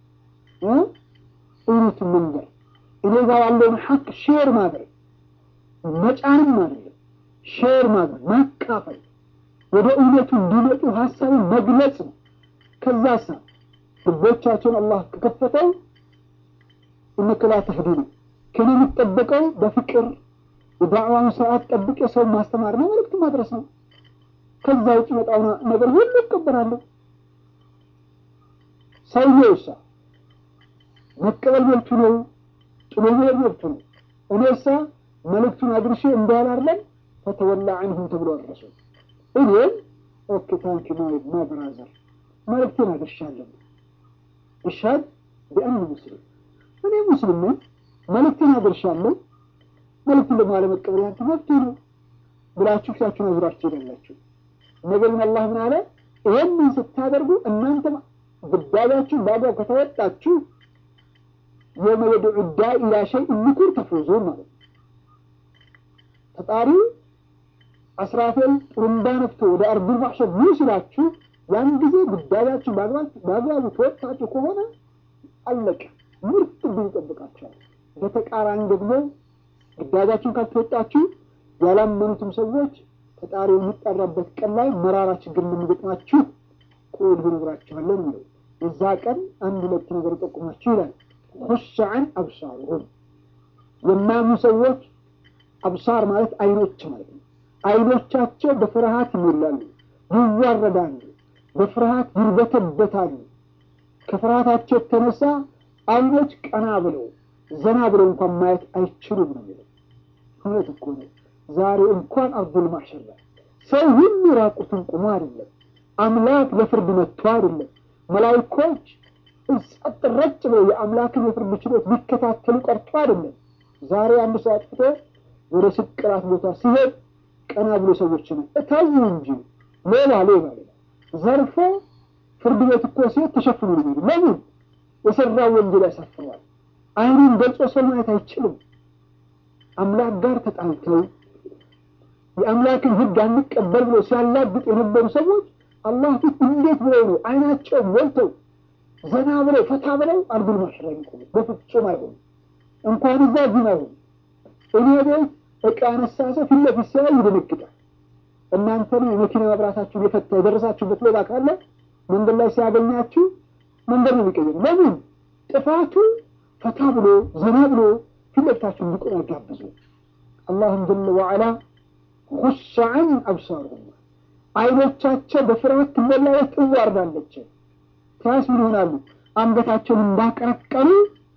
እውነቱን መንገር፣ እኔ ጋር ያለውን ሀቅ ሼር ማድረግ፣ መጫንም አይደለም ሼር ማድረግ፣ ማካፈል፣ ወደ እውነቱ እንዲመጡ ሀሳብን መግለጽ ነው። ከዛ ሳ ልቦቻቸውን አላህ ከከፈተው እነከ ላ ተህዲ ነው ከኔ የሚጠበቀው በፍቅር የዳዕዋውን ስርዓት ጠብቅ የሰውን ማስተማር ነው፣ መልዕክት ማድረስ ነው። ከዛ ውጭ መጣው ነገር ሁሉ ይቀበላለሁ። ሰውዬው እሳ መቀበል መብቱ ነው፣ ጥሎ መሄድ መብቱ ነው። እኔ እሳ መልእክቱን አድርሼ እንዳላርለን ፈተወላ አንሁ ተብሎ አድረሱ። እኔም ኦኬ ታንኪ ማ ብራዘር መልእክቴን አድርሻለሁ። እሻድ ቢአን ሙስሊም እኔ ሙስሊም ነኝ መልእክትን አድርሻለሁ። መልእክትን ደግሞ አለመቀበል ያንተ መብት ነው ብላችሁ ፊታችሁን አዙራችሁ ትሄዳላችሁ። ነገር ግን አላህ ምን አለ? ይህንን ስታደርጉ እናንተም ግዳጃችሁን በአግባብ ከተወጣችሁ የውመ የድዑ ዳኢ ኢላ ሸይኢን ኑኩር ተፍዙን ማለት ነው። ፈጣሪ አስራፌል ጥሩምባ ነፍቶ ወደ አርዱል ማሕሸር ኑ ሲላችሁ ያን ጊዜ ግዳጃችሁን በአግባቡ ተወጣችሁ ከሆነ አለቀ፣ ምርጥ ድል ይጠብቃችኋል። በተቃራኒ ደግሞ ግዳጃችሁን ካልተወጣችሁ ያላመኑትም ሰዎች ፈጣሪ የሚጠራበት ቀን ላይ መራራ ችግር እንደሚገጥማችሁ ከወዲሁ እነግራችኋለሁ ነው። የዛ ቀን አንድ ሁለት ነገር ይጠቁማችሁ ይላል። ሁሻዐን አብሳሩሁም የማያምኑ ሰዎች አብሳር ማለት አይኖች ማለት ነው። አይኖቻቸው በፍርሃት ይሞላሉ፣ ይዋረዳሉ፣ በፍርሃት ይርበተበታሉ። ከፍርሃታቸው የተነሳ አይኖች ቀና ብለው ዘና ብለው እንኳን ማየት አይችሉም ነው የሚለው። እውነት እኮ ነው። ዛሬ እንኳን አርዱል ማሕሸር ላይ ሰው ሁሉ ራቁቱን ቁሞ አይደለም፣ አምላክ ለፍርድ መጥቶ አይደለም። መላይኮች ጸጥ ረጭ ብለው የአምላክን የፍርድ ችሎት ሊከታተሉ ቀርቶ አይደለም። ዛሬ አንድ ሰው አጥፍቶ ወደ ስቅራት ቦታ ሲሄድ ቀና ብሎ ሰዎች ነው እታዩ እንጂ ሌላ ሌላ ሌላ ዘርፎ ፍርድ ቤት እኮ ሲሄድ ተሸፍኖ ነው የሚሄዱ። ለምን የሰራው ወንጀል ያሳፍረዋል። አይኑን ገልጾ ሰው ማየት አይችልም። አምላክ ጋር ተጣልተው የአምላክን ሕግ አንቀበል ብሎ ሲያላግጡ የነበሩ ሰዎች አላህ ፊት እንዴት ብለው ነው አይናቸው ሞልተው ዘና ብለው ፈታ ብለው አርዱል ማሕሸር የሚቆሙት? በፍጹም አይሆንም። እንኳን እዛ ዚና አይሆንም። እኔ ቤት እቃ ያነሳ ሰው ፊት ለፊት ሲያይ ይደነግጣል። እናንተን የመኪና መብራታችሁን የፈታ የደረሳችሁበት ሌባ ካለ መንገድ ላይ ሲያገኛችሁ መንገድ ነው የሚቀየር። ለምን ጥፋቱ ፈታ ብሎ ዘና ብሎ ፊት ለፊታችሁ እንዲቆም ያጋብዙ። አላህም ጀለ ወዐላ ሁሻዐን አብሳሩሁም አይኖቻቸው በፍርሃት ትሞላለች፣ ትዋርዳለች። ታስ ምን ይሆናሉ? አንገታቸውን እንዳቀረቀሩ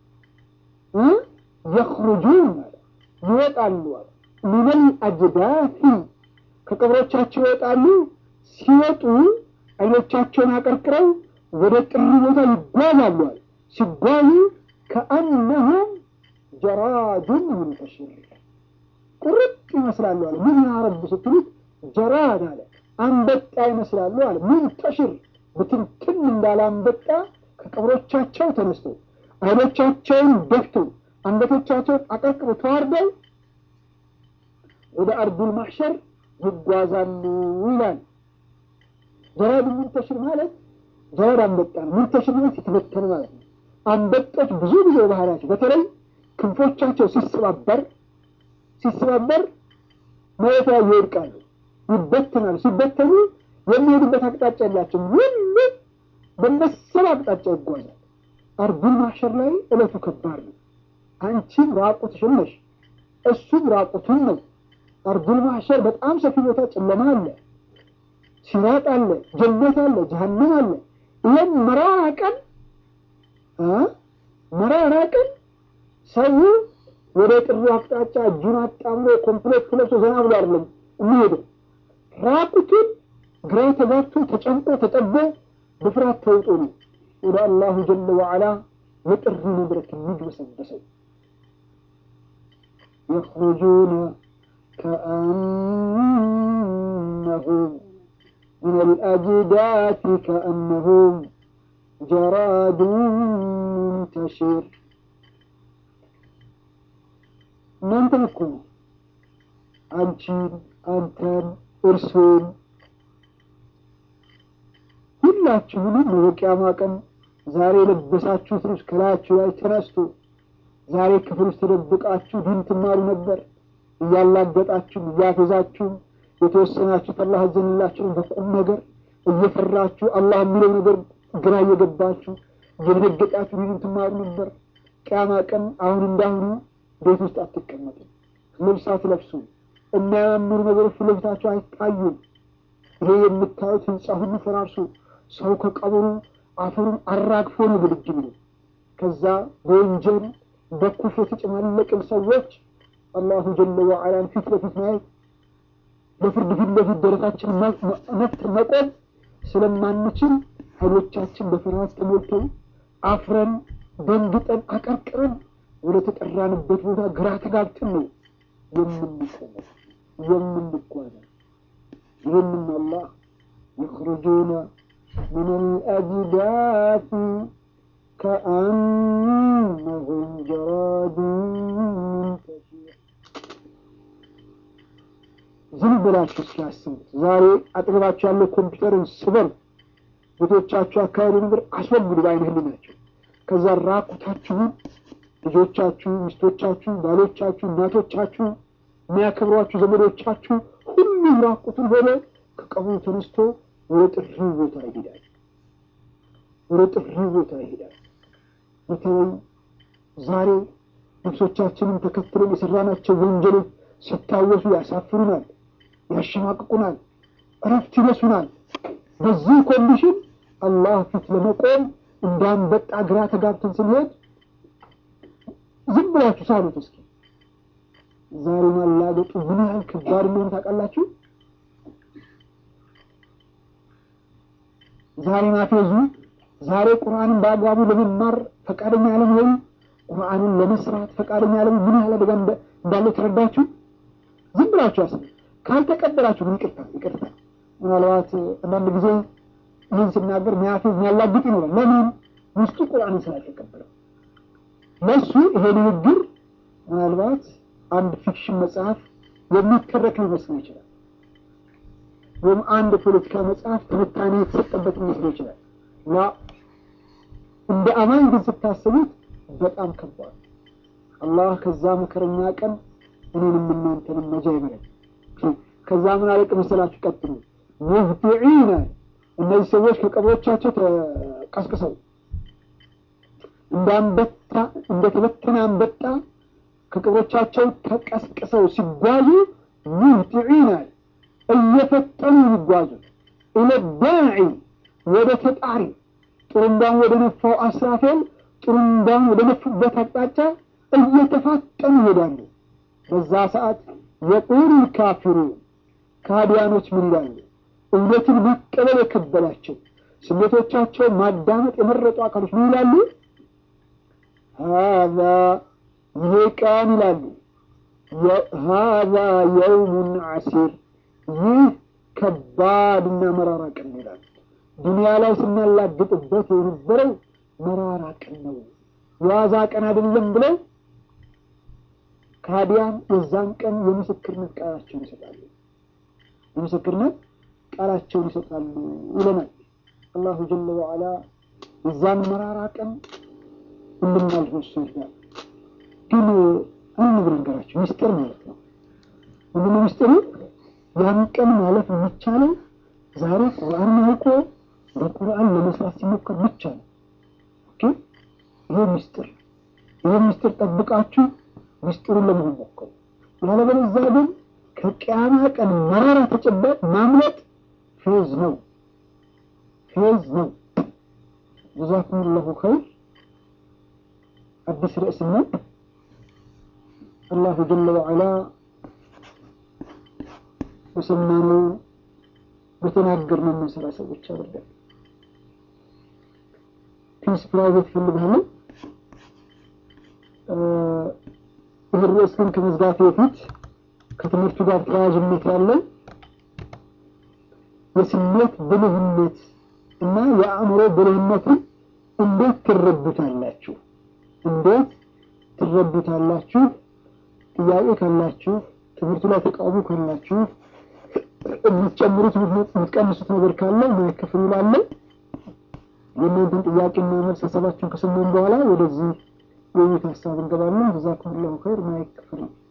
የኽሩጁን ማለት ይወጣሉ አለ ሚነል አጅዳፊ ከቀብሮቻቸው ይወጣሉ። ሲወጡ አይኖቻቸውን አቀርቅረው ወደ ጥሪ ቦታ ይጓዛሉ አለ ሲጓዙ ከአነሁም ጀራዱን ሙንተሽር ቁርጥ ይመስላሉ አለ። ምን ያረብ ስትሉት ጀራድ አለ አንበጣ ይመስላሉ አለ። ሙንተሽር ብትንትን እንዳለ አንበጣ ከቀብሮቻቸው ተነስተው አይኖቻቸውን ደፍተው አንገቶቻቸውን አቀርቅረው ተዋርደው ወደ አርዱል ማሕሸር ይጓዛሉ ይላል። ጀራድ ሙንተሽር ማለት ጀራድ አንበጣ ነው። ሙንተሽር ማለት የተበተነ ማለት ነው። አንበጦች ብዙ ጊዜ ባህሪያቸው በተለይ ክንፎቻቸው ሲሰባበር ሲሰባበር መሬት ላይ ይወድቃሉ፣ ይበተናሉ። ሲበተኑ የሚሄዱበት አቅጣጫ የላቸውም። ሁሉ በመሰል አቅጣጫ ይጓዛል። አርዱል ማሕሸር ላይ እለቱ ከባድ ነው። አንቺም ራቁትሽን ነሽ፣ እሱም ራቁቱን ነው። አርዱል ማሕሸር በጣም ሰፊ ቦታ፣ ጨለማ አለ፣ ሲራጥ አለ፣ ጀነት አለ፣ ጀሀነም አለ። ይህም መራራ ቀን መራራ ቀን ሰው ወደ ጥሩ አቅጣጫ እጁን አጣምሮ ኮምፕሌት ለብሶ ዘና ብሎ አይደለም የሚሄደው። ራቁቱን ግራ ተጋብቶ ተጨንቆ ተጠቦ በፍርሃት ተውጦ ነው ወደ አላሁ ጀለ ወዓላ የጥሪ መድረክ የሚግበሰበሰው። የኽሩጁነ ከአነሁም ምን አልአጅዳቲ ከአነሁም ጀራዱን ሙንተሽር እናንተን እኮ ነው አንቺን፣ አንተን፣ እርሱን ሁላችሁንም በቂያማ ቀን ዛሬ የለበሳችሁት ልብስ ከላያችሁ ላይ ተነስቶ ዛሬ ክፍል ውስጥ ተደብቃችሁ ዲን ትማሩ ነበር። እያላገጣችሁ እያፌዛችሁ የተወሰናችሁት አላህ አዘንላችሁን በቁም ነገር እየፈራችሁ አላህ የሚለው ነገር ግራ እየገባችሁ እየደነገጣችሁ ዲን ትማሩ ነበር። ቂያማ ቀን አሁን እንዳሁኑ ቤት ውስጥ አትቀመጡም። ልብስ አትለብሱም። የሚያማምሩ ነገሮች ፊት ለፊታችሁ አይታዩም። ይሄ የምታዩት ህንፃ ሁሉ ፈራርሶ ሰው ከቀብሩ አፈሩን አራግፎ ነው ብድግ ብሎ ከዛ በወንጀል በኩፍር የተጨማለቅን ሰዎች አላሁ ጀለ ወዓላን ፊት ለፊት ማየት በፍርድ ፊት ለፊት ደረታችን ነፍት መቆም ስለማንችል ኃይሎቻችን በፍርሃት ተሞልተው አፍረን ደንግጠን አቀርቅረን ወደ ተጠራንበት ቦታ ግራ ተጋብተን ነው የምንቆመው የምንጓዘው። ይህንም አላህ የኽሩጁነ ምን አልአጅዳፊ ከአነሁም ጀራዱን ሙንተሽር። ዝም ብላችሁ እስኪያስቡት ዛሬ አጠገባችሁ ያለው ኮምፒውተርን ስበር፣ ቤቶቻችሁ አካባቢ ነገር አስወግዱ በዓይነ ህሊናቸው። ከዛ ራቁታችሁን ልጆቻችሁ፣ ሚስቶቻችሁ፣ ባሎቻችሁ፣ እናቶቻችሁ፣ የሚያከብሯችሁ ዘመዶቻችሁ ሁሉም ራቁቱን ሆነ ከቀብሩ ተነስቶ ወደ ጥሪው ቦታ ይሄዳል። ወደ ጥሪው ቦታ ይሄዳል። በተለይ ዛሬ ነፍሶቻችንን ተከትለን የሰራናቸው ወንጀሎች ሲታወሱ ያሳፍሩናል፣ ያሸማቅቁናል፣ እረፍት ይነሱናል። በዚህ ኮንዲሽን አላህ ፊት ለመቆም እንዳንበጣ ግራ ተጋብተን ስንሄድ ዝም ብላችሁ ሳሉት እስኪ። ዛሬ ማላገጡ ምን ያህል ከባድ እንደሆነ ታውቃላችሁ? ዛሬ ማፌዙ፣ ዛሬ ቁርአንን በአግባቡ ለመማር ፈቃደኛ ያለመሆኑ፣ ቁርአንን ለመስራት ፈቃደኛ ያለመሆኑ ምን ያህል አደጋ እንዳለ ተረዳችሁ? ዝም ብላችሁ ያስ ካልተቀበላችሁ ግን ይቅርታ ይቅርታ። ምናልባት አንዳንድ ጊዜ ይህን ስናገር ሚያፌዝ የሚያላግጥ ይኖራል። ለምን? ውስጡ ቁርአንን ስላልተቀበለው ለሱ ይሄ ንግግር ምናልባት አንድ ፊክሽን መጽሐፍ የሚተረክ ሊመስለው ይችላል። ወይም አንድ ፖለቲካ መጽሐፍ ትንታኔ የተሰጠበት ሊመስለው ይችላል። ላ እንደ አማኝ ግን ስታስቡት በጣም ከባድ አላህ ከዛ መከረኛ ቀን እኔንም እናንተንም መጃ ይበለን። ከዛ ምን አለቅ መሰላችሁ? ቀጥሉ ሙህጢዒነ እነዚህ ሰዎች ከቀብሮቻቸው ተቀስቅሰው እንዳንበጣ እንደተበተነ አንበጣ ከቀብሮቻቸው ተቀስቅሰው ሲጓዙ ሙህጢዒነ እየፈጠኑ የሚጓዙት ኢለዳዒ ወደ ተጣሪ ጥሩምባን ወደ ነፋው አስራፌል ጥሩምባን ወደ ነፉበት አቅጣጫ እየተፋጠኑ ይሄዳሉ። በዛ ሰዓት የቁሉ ካፊሩን ካዲያኖች ምን ይላሉ? እውነትን መቀበል የከበዳቸው ስሜቶቻቸውን ማዳመጥ የመረጡ አካሎች ምን ይላሉ? ሀዛ ይሄ ቀን ይላሉ ሀዛ የውሙን ዓሲር ይህ ከባድና መራራ ቀን ይላሉ። ዱንያ ላይ ስናላግጥበት የነበረው መራራ ቀን ነው፣ የዋዛ ቀን አይደለም ብለው ካዲያን የዛን ቀን የምስክርነት ቃላቸውን ይሰጣሉ። የምስክርነት ቃላቸውን ይሰጣሉ ይለናል። አላሁ ጀለ ወዐላ የዛን መራራ ቀን እንድናልፍ እሱ ይርዳል። ግን አንድ ነገር ነገራቸው ሚስጥር ማለት ነው። ምንድነው ሚስጥሩ? ያን ቀን ማለፍ የሚቻለው ዛሬ ቁርአን አውቆ በቁርአን ለመስራት ሲሞከር ብቻ ነው። ኦኬ ይሄ ሚስጥር ይሄ ሚስጥር ጠብቃችሁ ሚስጥሩን ለመሆን ሞክሩ። ያለበለዚያ ግን ከቅያማ ቀን መራራ ተጨባጭ ማምለጥ ፌዝ ነው ፌዝ ነው። ጀዛኩም ላሁ ኸይር። አዲስ ርዕስ ነው። አላሁ ጀለ ወዐላ በሰማነው በተናገርነው የምንሰራ ሰዎች አድርገን። ፒስ ፕራይቬት ፈልጋለሁ። ይህ ርዕስ ግን ከመዝጋቴ በፊት ከትምህርቱ ጋር ተያያዥነት ያለው የስሜት ብልህነት እና የአእምሮ ብልህነትን እንዴት ትረዱታላችሁ? እንዴት ትረዱታላችሁ? ጥያቄ ካላችሁ፣ ትምህርቱ ላይ ተቃውሞ ካላችሁ፣ የምትጨምሩት የምትቀንሱት ነገር ካለ ማይከፍሉ ላለ የእናንተን ጥያቄና መልስ ሀሳባችሁን ከሰማን በኋላ ወደዚህ የውይይት ሀሳብ እንገባለን። ጀዛኩም ላሁ ኸይር። ማይከፍሉ